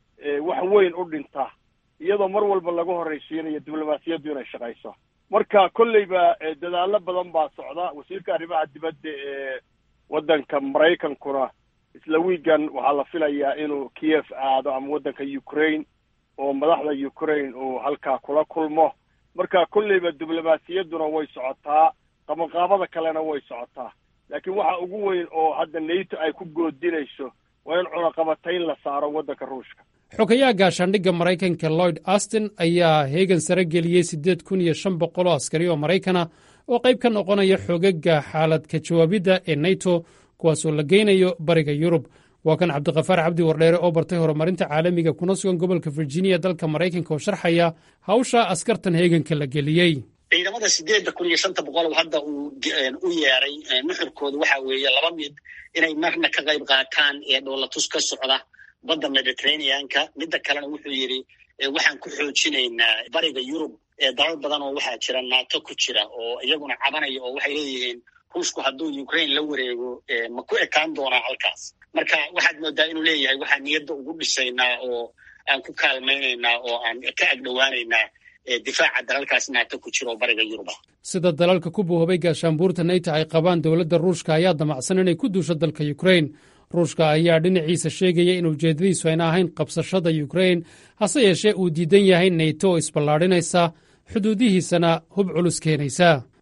wax weyn u dhinta iyadoo mar walba lagu horraysiinayo diblomaasiyaddu inay shaqayso marka kolleyba dadaallo badan baa socda wasiirka arrimaha dibadda ee waddanka maraykankuna isla wiigan waxaa la filayaa inuu kiev aado ama waddanka ukraine oo madaxda ukraine uu halkaa kula kulmo marka kolleyba diblomaasiyadduna way socotaa qabanqaabada kalena way socotaa laakiin waxa ugu weyn oo hadda nato ay ku goodinayso waa in cunaqabatayn la saaro waddanka ruushka xogayaha gaashaandhigga maraykanka lloyd astin ayaa heegan sare geliyey siddeed kun iyo shan boqol oo askari oo maraykana oo qayb ka noqonaya xoogagga xaalad ka jawaabidda ee nato kuwaasoo la geynayo bariga yurub waa kan cabdiqafaar cabdi wardheere oo bartay horumarinta caalamiga kuna sugan gobolka virginia dalka maraykanka oo sharxaya hawsha askartan heeganka la geliyey ciidamada sideedda kun iyo shanta boqol hadda uu u yeeray nuxurkooda waxa weeye laba mid inay marna ka qayb qaataan ee dhoolatus ka socda badda mediterraneanka midda kalena wuxuu yidhi waxaan ku xoojinaynaa bariga yurub dalal badan oo waxaa jira nato ku jira oo iyaguna cabanaya oo waxay leeyihiin ruushku hadduu ukraine la wareego ma ku ekaan doonaa halkaas marka waxaad moodaa inuu leeyahay waxaan niyadda ugu dhisaynaa oo aan ku kaalmaynaynaa oo aan ka agdhowaanaynaa difaaca dalalkaas nato ku jira oo bariga yuruba sida dalalka ku buuhobay gaashaanbuurta nato ay qabaan dowladda ruushka ayaa damacsan inay ku duusho dalka ukraine ruushka ayaa dhinaciisa sheegaya in ujeeddadiisu ayna ahayn qabsashada ukraine hase yeeshee uu diidan yahay nato oo isballaadhinaysa xuduudihiisana hub culus keenaysa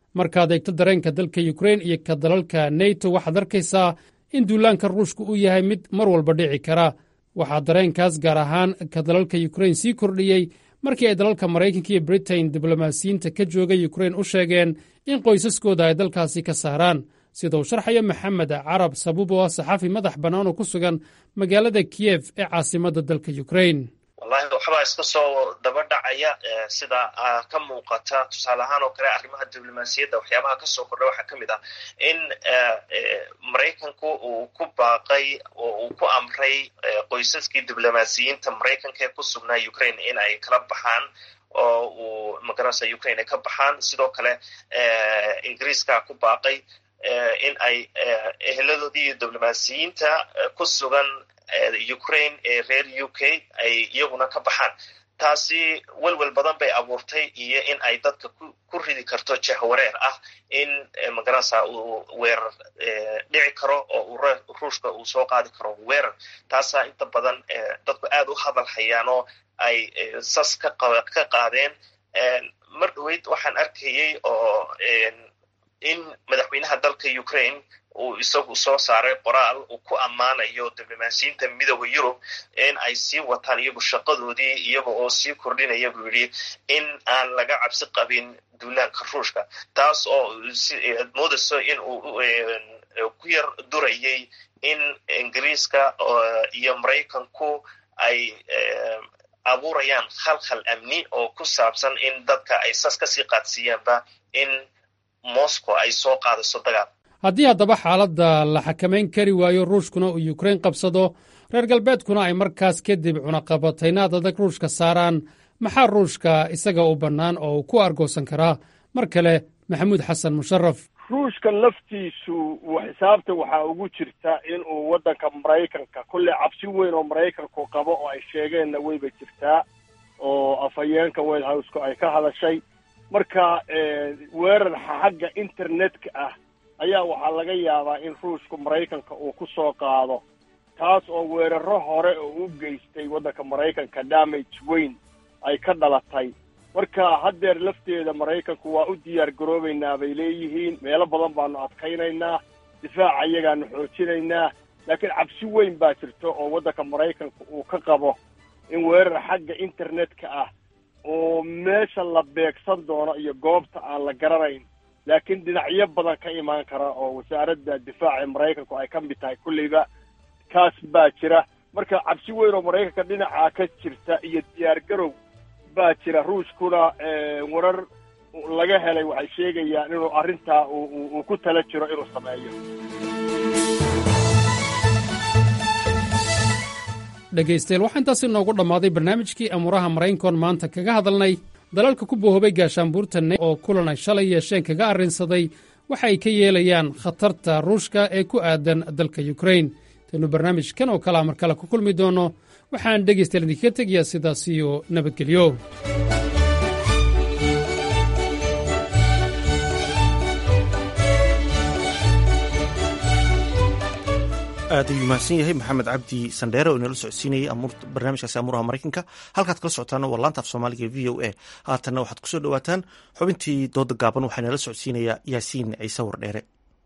markaad eegto dareenka dalka yukrain iyo ka dalalka neto waxaad arkaysaa in duulaanka ruushka uu yahay mid mar walba dhici kara waxaa dareenkaas gaar ahaan ka dalalka yukrain sii kordhiyey markii ay dalalka maraykanka iyo britain diblomaasiyiinta ka jooga yukrain u sheegeen in qoysaskooda ay dalkaasi ka saaraan sida uu sharxayo maxamed carab sabuub oo ah saxaafi madax bannaan oo ku sugan magaalada kiyef ee caasimadda dalka yukrain wallahi waxbaa iska soo daba dhacaya sida ka muuqata tusaale ahaan oo kale arrimaha diblomaasiyadda waxyaabaha kasoo kordha waxaa ka mid ah in maraykanku uu ku baaqay oo uu ku amray qoysaskii diblomaasiyiinta maraykanka ee ku sugnaa ukraine in ay kala baxaan oo uu magaranaysa ukraine ay ka baxaan sidoo kale ingiriiska ku baaqay in ay eheladoodii iyo diblomaasiyiinta ku sugan ukraine ee reer u k ay iyaguna ka baxaan taasi welwel badan bay abuurtay iyo in ay dadka ku ridi karto jahwareer ah in magaranaysa uu weerar dhici karo oo ruushka uu soo qaadi karo weerar taasaa inta badan dadku aad u hadal hayaan oo ay sas ka qaadeen mar dhaweyd waxaan arkayey oo in madaxweynaha dalka ukraine uu isagu soo saaray qoraal uu ku ammaanayo diblomaasiyiinta midooda yurub in ay sii wataan iyagu shaqadoodii iyaga oo sii kordhinaya buu yidhi in aan laga cabsi qabin duulaanka ruushka taas oo ad moodayso in uu ku yar durayay in ingiriiska iyo maraykanku ay abuurayaan khalkhal amni oo ku saabsan in dadka ay sas kasii qaadsiiyaanba in moscow ay soo qaadayso dagaal haddii haddaba xaaladda la xakamayn kari waayo ruushkuna uu yukrain qabsado reer galbeedkuna ay markaas kadib cunaqabataynaad adag ruushka saaraan maxaa ruushka isaga u bannaan oo uu ku argoosan karaa mar kale maxamuud xasan musharaf ruushka laftiisu xisaabta waxaa ugu jirta in uu waddanka maraykanka kolley cabsi weyn oo maraykanku qabo oo ay sheegeenna weyba jirtaa oo afhayeenka white houseka ay ka hadashay marka weerar xagga internetka ah ayaa waxaa laga yaabaa in ruushku maraykanka uu ku soo qaado taas oo weeraro hore oo u geystay waddanka maraykanka damage weyn ay ka dhalatay marka haddeer lafteeda maraykanku waa u diyaar garoobaynaa bay leeyihiin meelo badan baanu adkaynaynaa difaaca iyagaanu xoojinaynaa laakiin cabsi weyn baa jirta oo waddanka maraykanka uu ka qabo in weerar xagga internetka ah oo meesha la beegsan doono iyo goobta aan la garanayn laakiin dhinacyo badan ka imaan kara oo wasaaradda difaaca ee maraykanku ay ka mid tahay kulleyba kaas baa jira marka cabsi weyn oo maraykanka dhinacaa ka jirta iyo diyaar garow baa jira ruushkuna warar laga helay waxay sheegayaan inuu arrintaa uu ku tala jiro inuu sameeyo dhegaystayaal waxaa intaasi noogu dhammaaday barnaamijkii amuuraha maraykankoon maanta kaga hadalnay dalalka ku bohoobay gaashaanbuurta ne oo kulan ay shalay yeesheen kaga arrinsaday waxa ay ka yeelayaan khatarta ruushka ee ku aadan dalka yukrain taynu barnaamijkan oo kalea mar kale ku kulmi doonno waxaan dhegaystayaal idinkaga tegayaa sidaas iyo nabadgelyo aad ayuu mahadsan yahay maxamed cabdi sandheere oo inala socodsiinayay barnaamijkaasi amuuraha maraykanka halkaad kala socotaana waa laanta af soomaaliga v o a haatanna waxaad kusoo dhowaataan xubintii dooda gaaban waxaa inala socodsiinayaa yaasiin ciise wardheere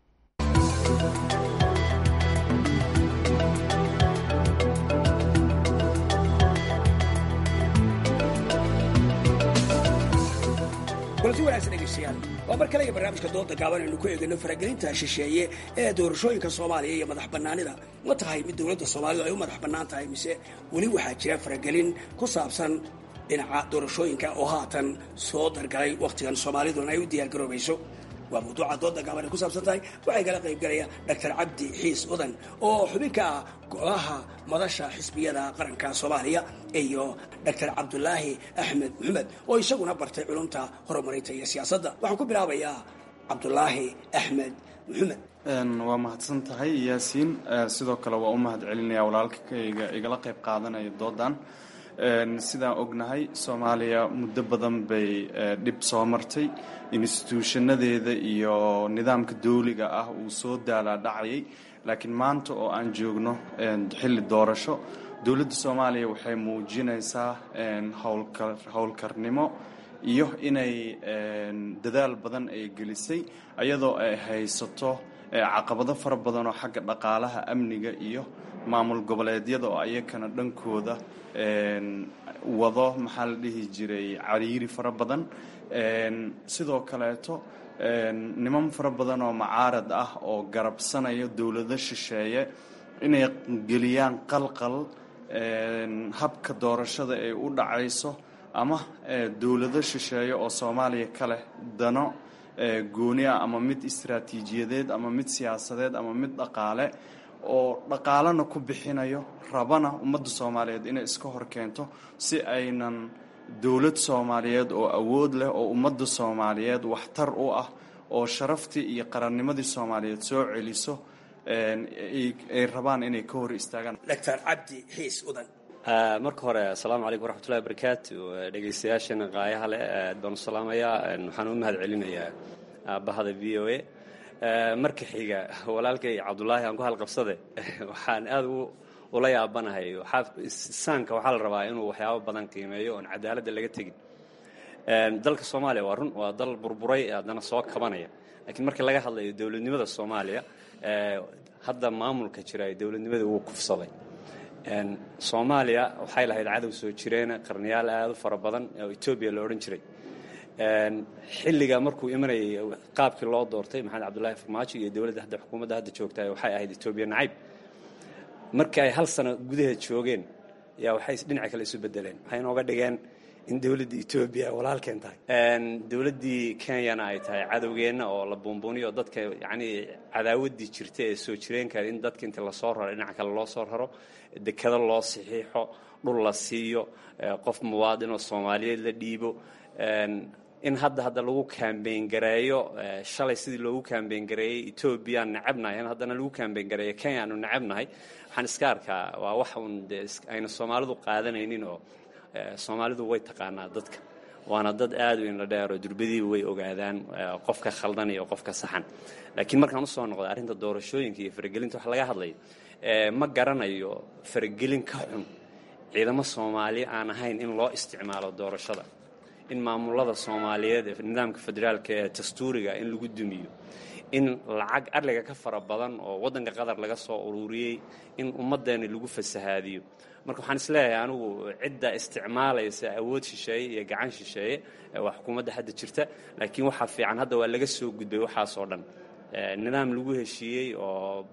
kulanti wanaagsan dhegeystayaal waa mar kale iyo barnaamijka dooda gaaban aynu ku eegayno faragelinta shisheeye ee doorashooyinka soomaaliya iyo madax bannaanida ma tahay mid dowladda soomaalidu ay u madax bannaan tahay mise weli waxaa jira faragelin ku saabsan dhinaca doorashooyinka oo haatan soo dargalay wakhtigan soomaaliduna ay u diyaargaroobayso waa mawduuca dooda gaaban ay ku saabsan tahay waxay kala qayb galaya doctor cabdi xiis udan oo xubin ka ah golaha madasha xisbiyada qaranka soomaaliya iyo doctor cabdulaahi axmed maxamed oo isaguna bartay culumta horumarinta iyo siyaasadda waxaan ku bilaabayaa cabdulaahi axmed maxamed waa mahadsan tahay yaasiin sidoo kale waa u mahad celinaya walaalkayga igala qayb qaadanaya doodan sidaan ognahay soomaaliya muddo badan bay dhib soo martay instituushanadeeda iyo nidaamka dawliga ah uu soo daalaa dhacayay laakiin maanta oo aan joogno xilli doorasho dowladda soomaaliya waxay muujinaysaa howlkarnimo iyo inay dadaal badan ay gelisay ayadoo ay haysato caqabado fara badan oo xagga dhaqaalaha amniga iyo maamul goboleedyada oo ayakana dhankooda wado maxaa la dhihi jiray cariiri fara badan sidoo kaleeto niman fara badan oo macaarad ah oo garabsanaya dowlado shisheeye inay geliyaan qalqal habka doorashada ay u dhacayso ama dowlado shisheeye oo soomaaliya ka leh dano gooni ah ama mid istaraatiijiyadeed ama mid siyaasadeed ama mid dhaqaale oo dhaqaalena ku bixinayo rabana ummadda soomaaliyeed inay iska hor keento si aynan dowlad soomaaliyeed oo awood leh oo ummadda soomaaliyeed waxtar u ah oo sharaftii iyo qarannimadii soomaaliyeed soo celiso ay rabaan inay ka hor istaagaan doctor cabdi xiis udan marka hore asalaamu calaykum waraxmatullahi wabarakaatu dhegaystayaashana qaayaha leh aad baan u salaamayaa waxaan u mahad celinayaa aabahada v o a marka xiga walaalkay cabdulaahi aan ku halqabsade waxaan aad ula yaabanahay saanka waxaa la rabaa inuu waxyaabo badan qiimeeyo oon cadaaladda laga tegin dalka soomaaliya waa run waa dal burburay haddana soo kabanaya laakiin markii laga hadlayo dowladnimada soomaaliya hadda maamulka jira ee dowladnimada wuu kufsaday soomaaliya waxay lahayd cadow soo jireena qarniyaal aad u fara badan oo etoobiya la odhan jiray xilliga markuu imanayay qaabkii loo doortay maxamed cabdullaahi farmaajo iyo dowladda hadda xukuumadda hadda joogta waxay ahayd etoobiya nacayb markii ay hal sano gudaheed joogeen yaa waxay dhinaca kale isu bedeleen waxay inooga dhigeen in dowladda etoobiya walaalkeen tahay dowladdii kenyana ay tahay cadowgeenna oo la buunbuuniyo dadka yacnii cadaawaddii jirta ee soo jireenka in dadka inta lasoo raro dhinaca kale loo soo raro dekado loo saxiixo dhul la siiyo qof muwaadin oo soomaaliyeed la dhiibo in hadda hadda lagu kaambeyn gareeyo shalay sidii loogu kaambeyn gareeyey etoobiyaan necabnahay in haddana lagu kaambeyn gareeyo kenya aanu necabnahay waxaan iska arkaa waa wax uun dee ayna soomaalidu qaadanaynin oo soomaalidu way taqaanaa dadka waana dad aad u inla dheero durbadiiba way ogaadaan qofka khaldan iyo qofka saxan laakiin markaan usoo noqda arrinta doorashooyinka iyo faragelinta wax laga hadlayo ma garanayo faragelin ka xun ciidamo soomaali aan ahayn in loo isticmaalo doorashada in maamulada soomaaliyeed ee nidaamka federaalka ee dastuuriga in lagu dumiyo in lacag adliga ka fara badan oo waddanka qatar laga soo ururiyey in ummaddeena lagu fasahaadiyo marka waxaan isleeyahay anigu cidda isticmaalaysa awood shisheeye iyo gacan shisheeye waa xukuumadda hadda jirta laakiin waxaa fiican hadda waa laga soo gudbay waxaasoo dhan nidaam lagu heshiiyey oo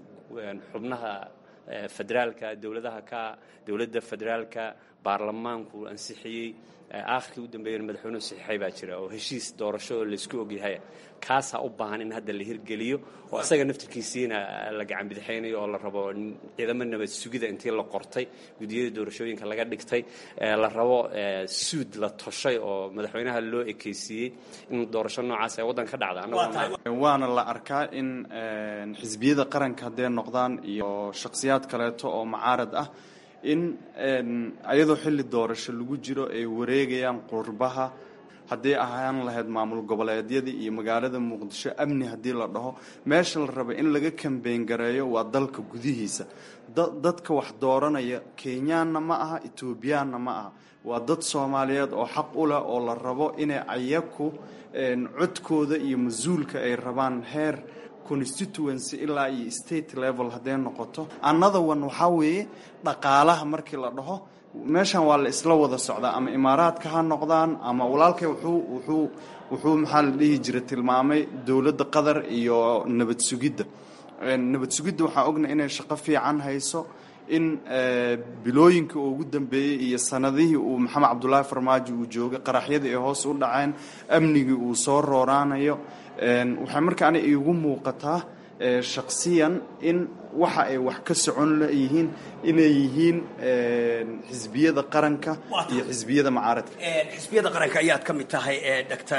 xubnaha federaalka dowladaha ka dowladda federaalka baarlamaanku ansixiyey aakhirkii u dambeeyana madaxweynuhu saxiixay baa jira oo heshiis doorasho oo laysku ogyahay kaasaa u baahan in hadda la hirgeliyo oo isaga naftirkiisiina la gacan bidixaynayo oo la rabo ciidamo nabad sugida intii la qortay gudiyada doorashooyinka laga dhigtay la rabo suud la toshay oo madaxweynaha loo ekeysiiyey in doorasho noocaas ay waddan ka dhacda waana la arkaa in xisbiyada qaranka hadday noqdaan iyo shakhsiyaad kaleeto oo macaarad ah in ayadoo xilli doorasho lagu jiro ay wareegayaan qurbaha haddii ahaan lahayd maamul goboleedyadii iyo magaalada muqdisho amni haddii la dhaho meesha la raba in laga kambeyn gareeyo waa dalka gudihiisa dadka wax dooranaya kenyaanna ma aha etoobiyaanna ma aha waa dad soomaaliyeed oo xaq u leh oo la rabo inay ayaku codkooda iyo mas-uulka ay rabaan heer constituency ilaa iyo state level hadday noqoto another one waxaa weeye dhaqaalaha markii la dhaho meeshan waa la isla wada socdaa ama imaaraadka ha noqdaan ama walaalkay wuxuu wuxuu wuxuu maxaa la dhihi jira tilmaamay dowladda qatar iyo nabad sugidda nabad sugidda waxaa ogna inay shaqo fiican hayso in bilooyinkii uu ugu dambeeyey iyo sanadihii uu maxamed cabdulaahi farmaajo uu joogay qaraxyadii ay hoos u dhaceen amnigii uu soo rooraanayo waxay marka ani iigu muuqataa shaksiyan in waxa ay wax ka socon leyihiin inay yihiin xisbiyada qaranka iyo xisbiyada macaaradka xisbiyada qaranka ayaad ka mid tahay doctor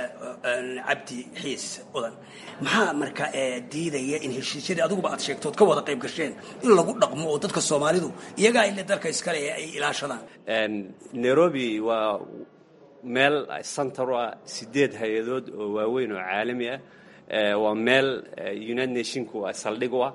cabdi xiis udan maxaa marka diidaya in heshiisyadii adiguba aad sheegtood ka wada qayb gasheen in lagu dhaqmo oo dadka soomaalidu iyagaa ile dalka iskale ay ilaashadaan nairobi waa meel center u ah sideed hay-adood oo waaweyn oo caalami ah waa meel united nationku saldhig u ah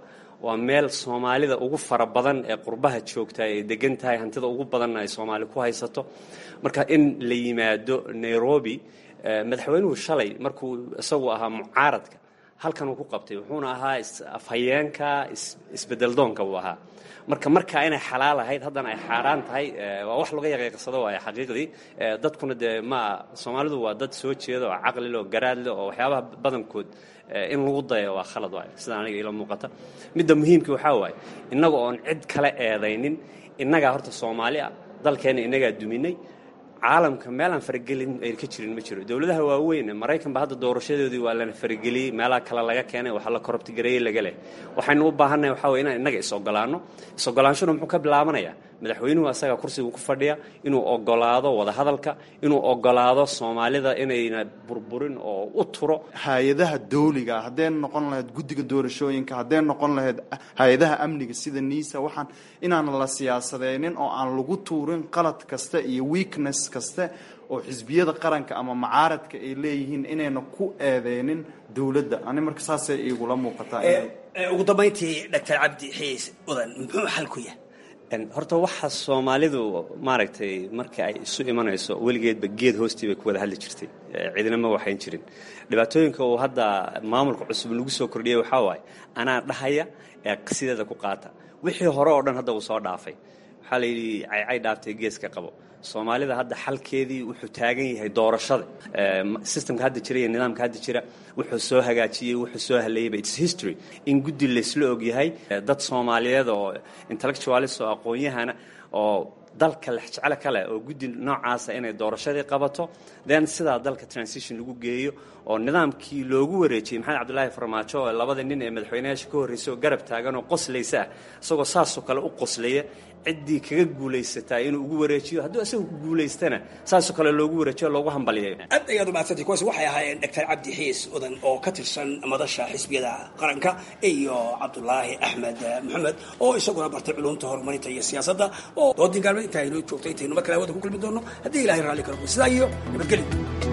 waa meel soomaalida ugu fara badan ee qurbaha joogta ay degan tahay hantida ugu badanna ay soomaali ku haysato marka in la yimaado nairobi madaxweynuhu shalay markuu isagu ahaa mucaaradka halkan uu ku qabtay wuxuuna ahaa afhayeenka isbedeldoonka uu ahaa marka markaa inay xalaal ahayd haddana ay xaaraan tahay waa wax laga yaqiiqsado waaya xaqiiqdii dadkuna dee ma soomaalidu waa dad soo jeeda oo caqlile oo garaadle oo waxyaabaha badankood in lagu dayo waa khalad waay sida aniga ila muuqata midda muhiimkii waxaa waaye innaga oon cid kale eedaynin innagaa horta soomaali ah dalkeenna innagaa duminay caalamka meelaan faragelin ay ka jirin ma jiro dowladaha waaweyn maraykanba hadda doorashadoodii waa lana farageliyey meelaha kale laga keenay waxaa la korobtigareeyey laga leh waxaynu u baahannahay waxaa weye inaan innaga is-ogolaanno is-ogolaanshuna muxuu ka bilaabanayaa madaxweynuhu asaga kursiga ku fadhiya inuu ogolaado wadahadalka inuu ogolaado soomaalida inayna burburin oo u turo hay-adaha dawliga haddee noqon lahayd guddiga doorashooyinka haddee noqon lahayd hay-adaha amniga sida niisa waxaan inaan la siyaasadeynin oo aan lagu tuurin qalad kasta iyo weakness kaste oo xisbiyada qaranka ama macaaradka ay leeyihiin inayna ku eedeynin dowladda ani marka saasay igula muuqataa ugu dambayntii doctor cabdi xiis udan muxuu xal ku yahay horta waxa soomaalidu maaragtay marka ay isu imanayso weligeedba geed hoostii bay ku wada hadli jirtay cidina ma waxayn jirin dhibaatooyinka uu hadda maamulka cusub lagu soo kordhiyey waxaa waaye anaa dhahaya ee sideeda ku qaata wixii hore oo dhan hadda uu soo dhaafay waxaa la yidhi caycay dhaaftay geeska qabo soomaalida hadda xalkeedii wuxuu taagan yahay doorashada systemka hadda jira iyo nidaamka hadda jira wuxuu soo hagaajiyey wuxuu soo haleeyeyba its history in guddi laysla ogyahay dad soomaaliyeed oo intellectualis oo aqoon-yahana oo dalka lexjeclo kale oo guddi noocaasa inay doorashadii qabato then sidaa dalka transition lagu geeyo oo nidaamkii loogu wareejiyey maxamed cabdulaahi farmaajo oo labada nin ee madaxweynayaasha ka horreysay oo garab taagan oo qoslaysa ah isagoo saasoo kale u qoslaya ciddii kaga guulaysataa inuu ugu wareejiyo hadduu isaga ku guulaystana saasoo kale loogu wareejiyo loogu hambaliyayo aad ayaad umahadsantay kuwaasi waxay ahaayeen doctor cabdi xiis udan oo ka tirsan madasha xisbiyada qaranka iyo cabdulaahi axmed maxamed oo isaguna bartay culumta horumarinta iyo siyaasadda oo doodii gaalmeed intaa inoo joogtay intaynu mar kale hawada ku kulmi doono haddii ilahay raalli kala sidaa iyo nabadgelyo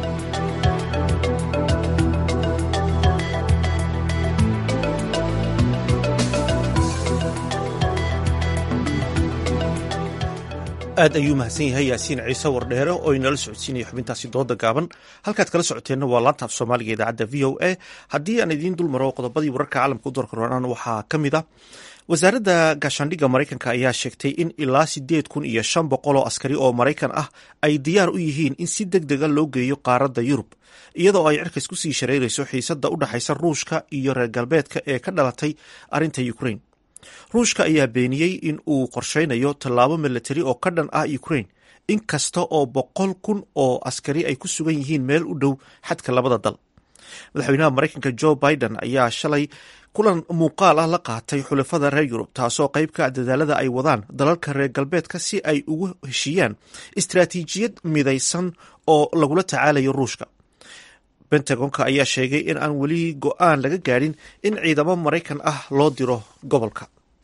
aad ayuu mahadsan yahay yaasiin ciise wardheere oo inala socodsiinaya xubintaasi dooda gaaban halkaad kala socoteenna waa laanta af soomaaliga idaacadda v o a haddii aan idiin dul maro qodobadii wararka caalamka u doorkaroonaan waxaa ka mid ah wasaaradda gaashaandhigga maraykanka ayaa sheegtay in ilaa sideed kun iyo shan boqol oo askari oo maraykan ah ay diyaar u yihiin in si deg dega loo geeyo qaaradda yurub iyadoo ay cirkays ku sii shareyrayso xiisadda u dhexaysa ruushka iyo reer galbeedka ee ka dhalatay arrinta ukrain ruushka ayaa beeniyey in uu qorsheynayo tallaabo milatari oo ka dhan ah ukrain in kasta oo boqol kun oo askari ay ku sugan yihiin meel u dhow xadka labada dal madaxweynaha maraykanka jo biden ayaa shalay kulan muuqaal ah la qaatay xulafada reer yurub taasoo qayb ka dadaalada ay wadaan dalalka reer galbeedka si ay ugu heshiiyaan istaraatiijiyad midaysan oo lagula tacaalayo ruushka bentagonka ayaa sheegay in aan weli go-aan laga gaadhin in ciidamo maraykan ah loo diro gobolka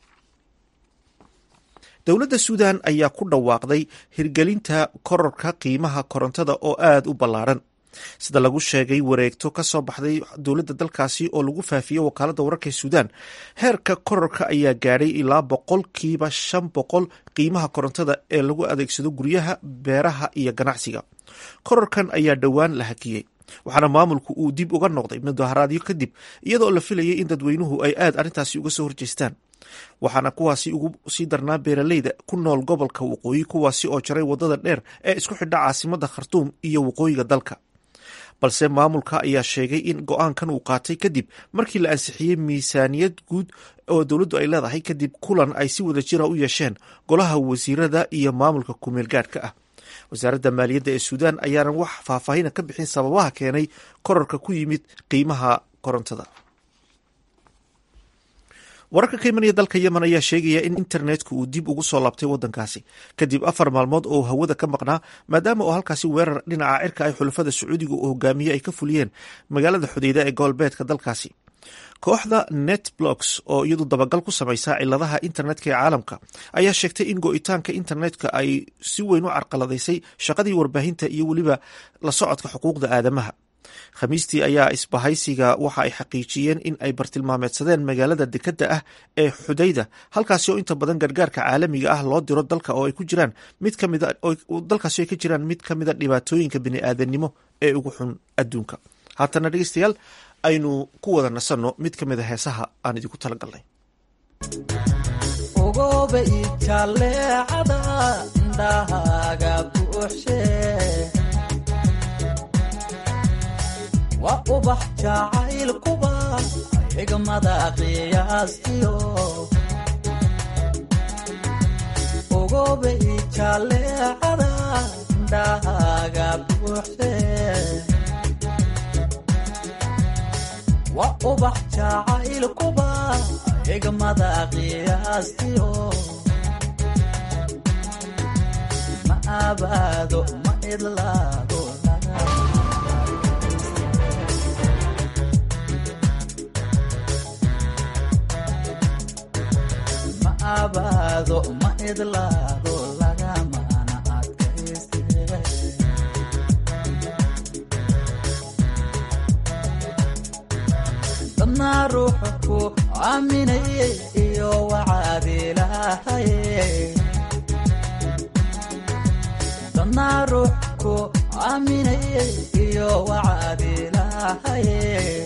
dowladda suudan ayaa ku dhawaaqday hirgelinta kororka qiimaha korontada oo aada u ballaaran sida lagu sheegay wareegto ka soo baxday dowladda dalkaasi oo lagu faafiyey wakaaladda wararka suudan heerka kororka ayaa gaadhay ilaa boqolkiiba shan boqol qiimaha korontada ee lagu adeegsado guryaha beeraha iyo ganacsiga kororkan ayaa dhowaan la hakiyey waxaana maamulku uu dib uga noqday mudaharaadyo kadib iyadoo la filayay in dadweynuhu ay aad arrintaasi uga soo horjeestaan waxaana kuwaasi ugu sii darnaa beeraleyda ku nool gobolka waqooyi kuwaasi oo jaray waddada dheer ee isku xidha caasimada khartuum iyo waqooyiga dalka balse maamulka ayaa sheegay in go-aankan uu qaatay kadib markii la ansixiyey miisaaniyad guud oo dowladdu ay leedahay kadib kulan ay si wada jira u yeesheen golaha wasiirada iyo maamulka kumeel gaadhka ah wasaaradda maaliyadda ee suudaan ayaanan wax faahfaahina ka bixin sababaha keenay korarka ku yimid qiimaha korontada wararka ka imanaya dalka yemen ayaa sheegaya in internetka uu dib ugu soo laabtay wadankaasi kadib afar maalmood oo hawada ka maqnaa maadaama oo halkaasi weerar dhinaca cirka ay xulafada sacuudiga uu hogaamiye ay ka fuliyeen magaalada xudeyda ee gobolbeedka dalkaasi kooxda netblocks oo iyadu dabagal ku samaysa ciladaha internetka ee caalamka ayaa sheegtay in go-itaanka internetka ay si weyn u carqaladaysay shaqadii warbaahinta iyo weliba la socodka xuquuqda aadamaha khamiistii ayaa isbahaysiga waxa ay xaqiijiyeen in ay bartilmaameedsadeen magaalada dekadda ah ee xudayda halkaasi oo inta badan gargaarka caalamiga ah loo diro dalka oo ay ku jiraan mid ka mida dalkaasi ay ka jiraan mid ka mida dhibaatooyinka bini-aadanimo ee ugu xun adduunka haatana dhegeystayaal aynu ku wada nasanno mid ka mida heesaha aan idinku talagalnay ogoba ijaleecada indhahaaga buuxshe waa ubax jacaylkuba xigmada qiyaastiyo ogoba ijaleecada indhahaaga buuxshe waa ubax jacaylkuba xigmada qiyaastiyo ma abaado ma idlaado ma abaado ma idlaado lagamana adkayste dadnaa ruuxa ku aaminayay iyo wacaad ilaahaye dadnaa ruux ku aaminayay iyo wacaad ilaahaye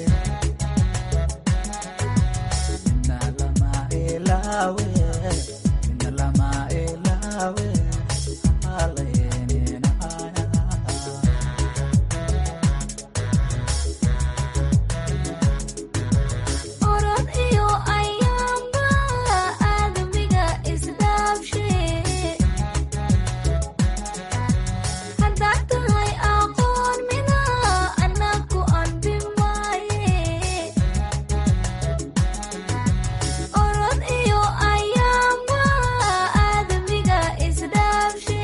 mina lama ilaawe mina lama ilaawe halayninaya orod iyo ayaamba aadamiga isdhaabshe haddaad tahay aqoon mina anaku anbi maaye orod iyo ayaamba aadamiga isdhaabshe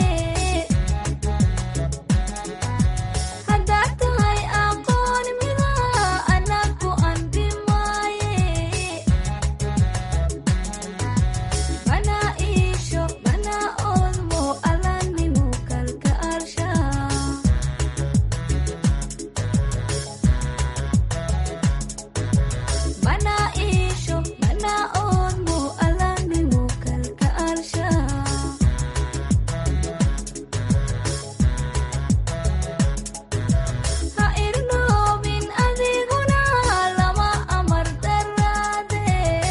haddaad tahay aqoon mina anaku anbi maaye mana iisho mana oodmo alanimu kalka alsha mana iisho mana oodmo alanimu kalka alsha ha irnoobin adiguna lama amar daraade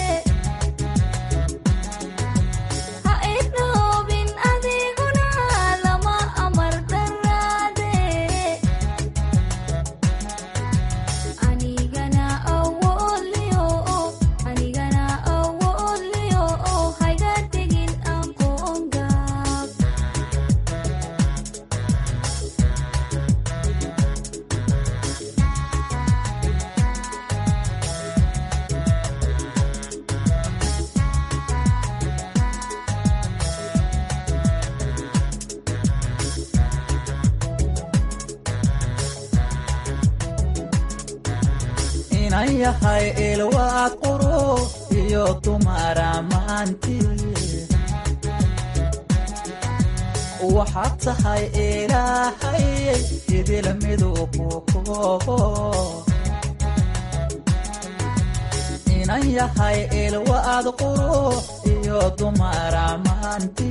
ha irnoobin adiguna lama amar daraade anigana awoodliyo anigana awoodliyo hayga tegin aqoon gaab inan yahay ilwaad quro iyo dumara maanti waxaad tahay ilaahay idil miduu ku koobo inan yahay ilwaad quro iyo dumara maanti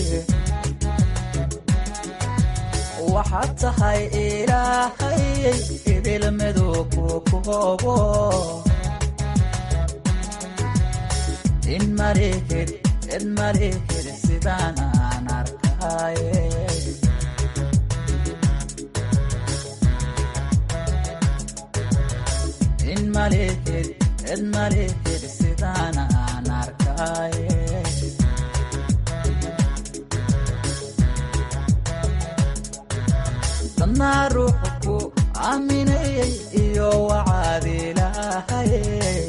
waxaad tahay ilaahay idil miduu ku koobo in malihid cid malihid sidaan aan arkaye in malihid cid malihid sidaan aan arkaye dadnaa ruuxa ku aaminayay iyo wacaad ilaahaye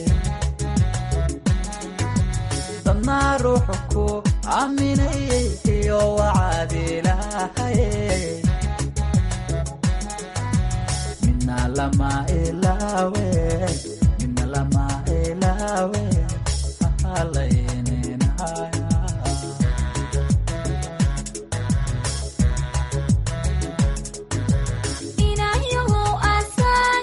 dadnaa ruuxa ku aaminayay iyo wacaad ilaahaye mina lama ilaawe mina lama ilaawe halayninaya inayahow asal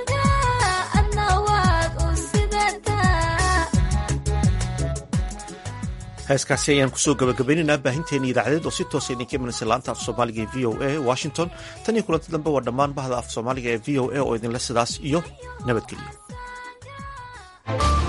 heeskaasi ayaan kusoo gabagabaynaynaa baahinteena idaacadeed oo si toosa idinka imanaysa laanta af soomaaliga ee v o a washington tan iyo kulanti dambe waa dhammaan bahda af soomaaliga ee v o a oo idinle sidaas iyo nabadgelyo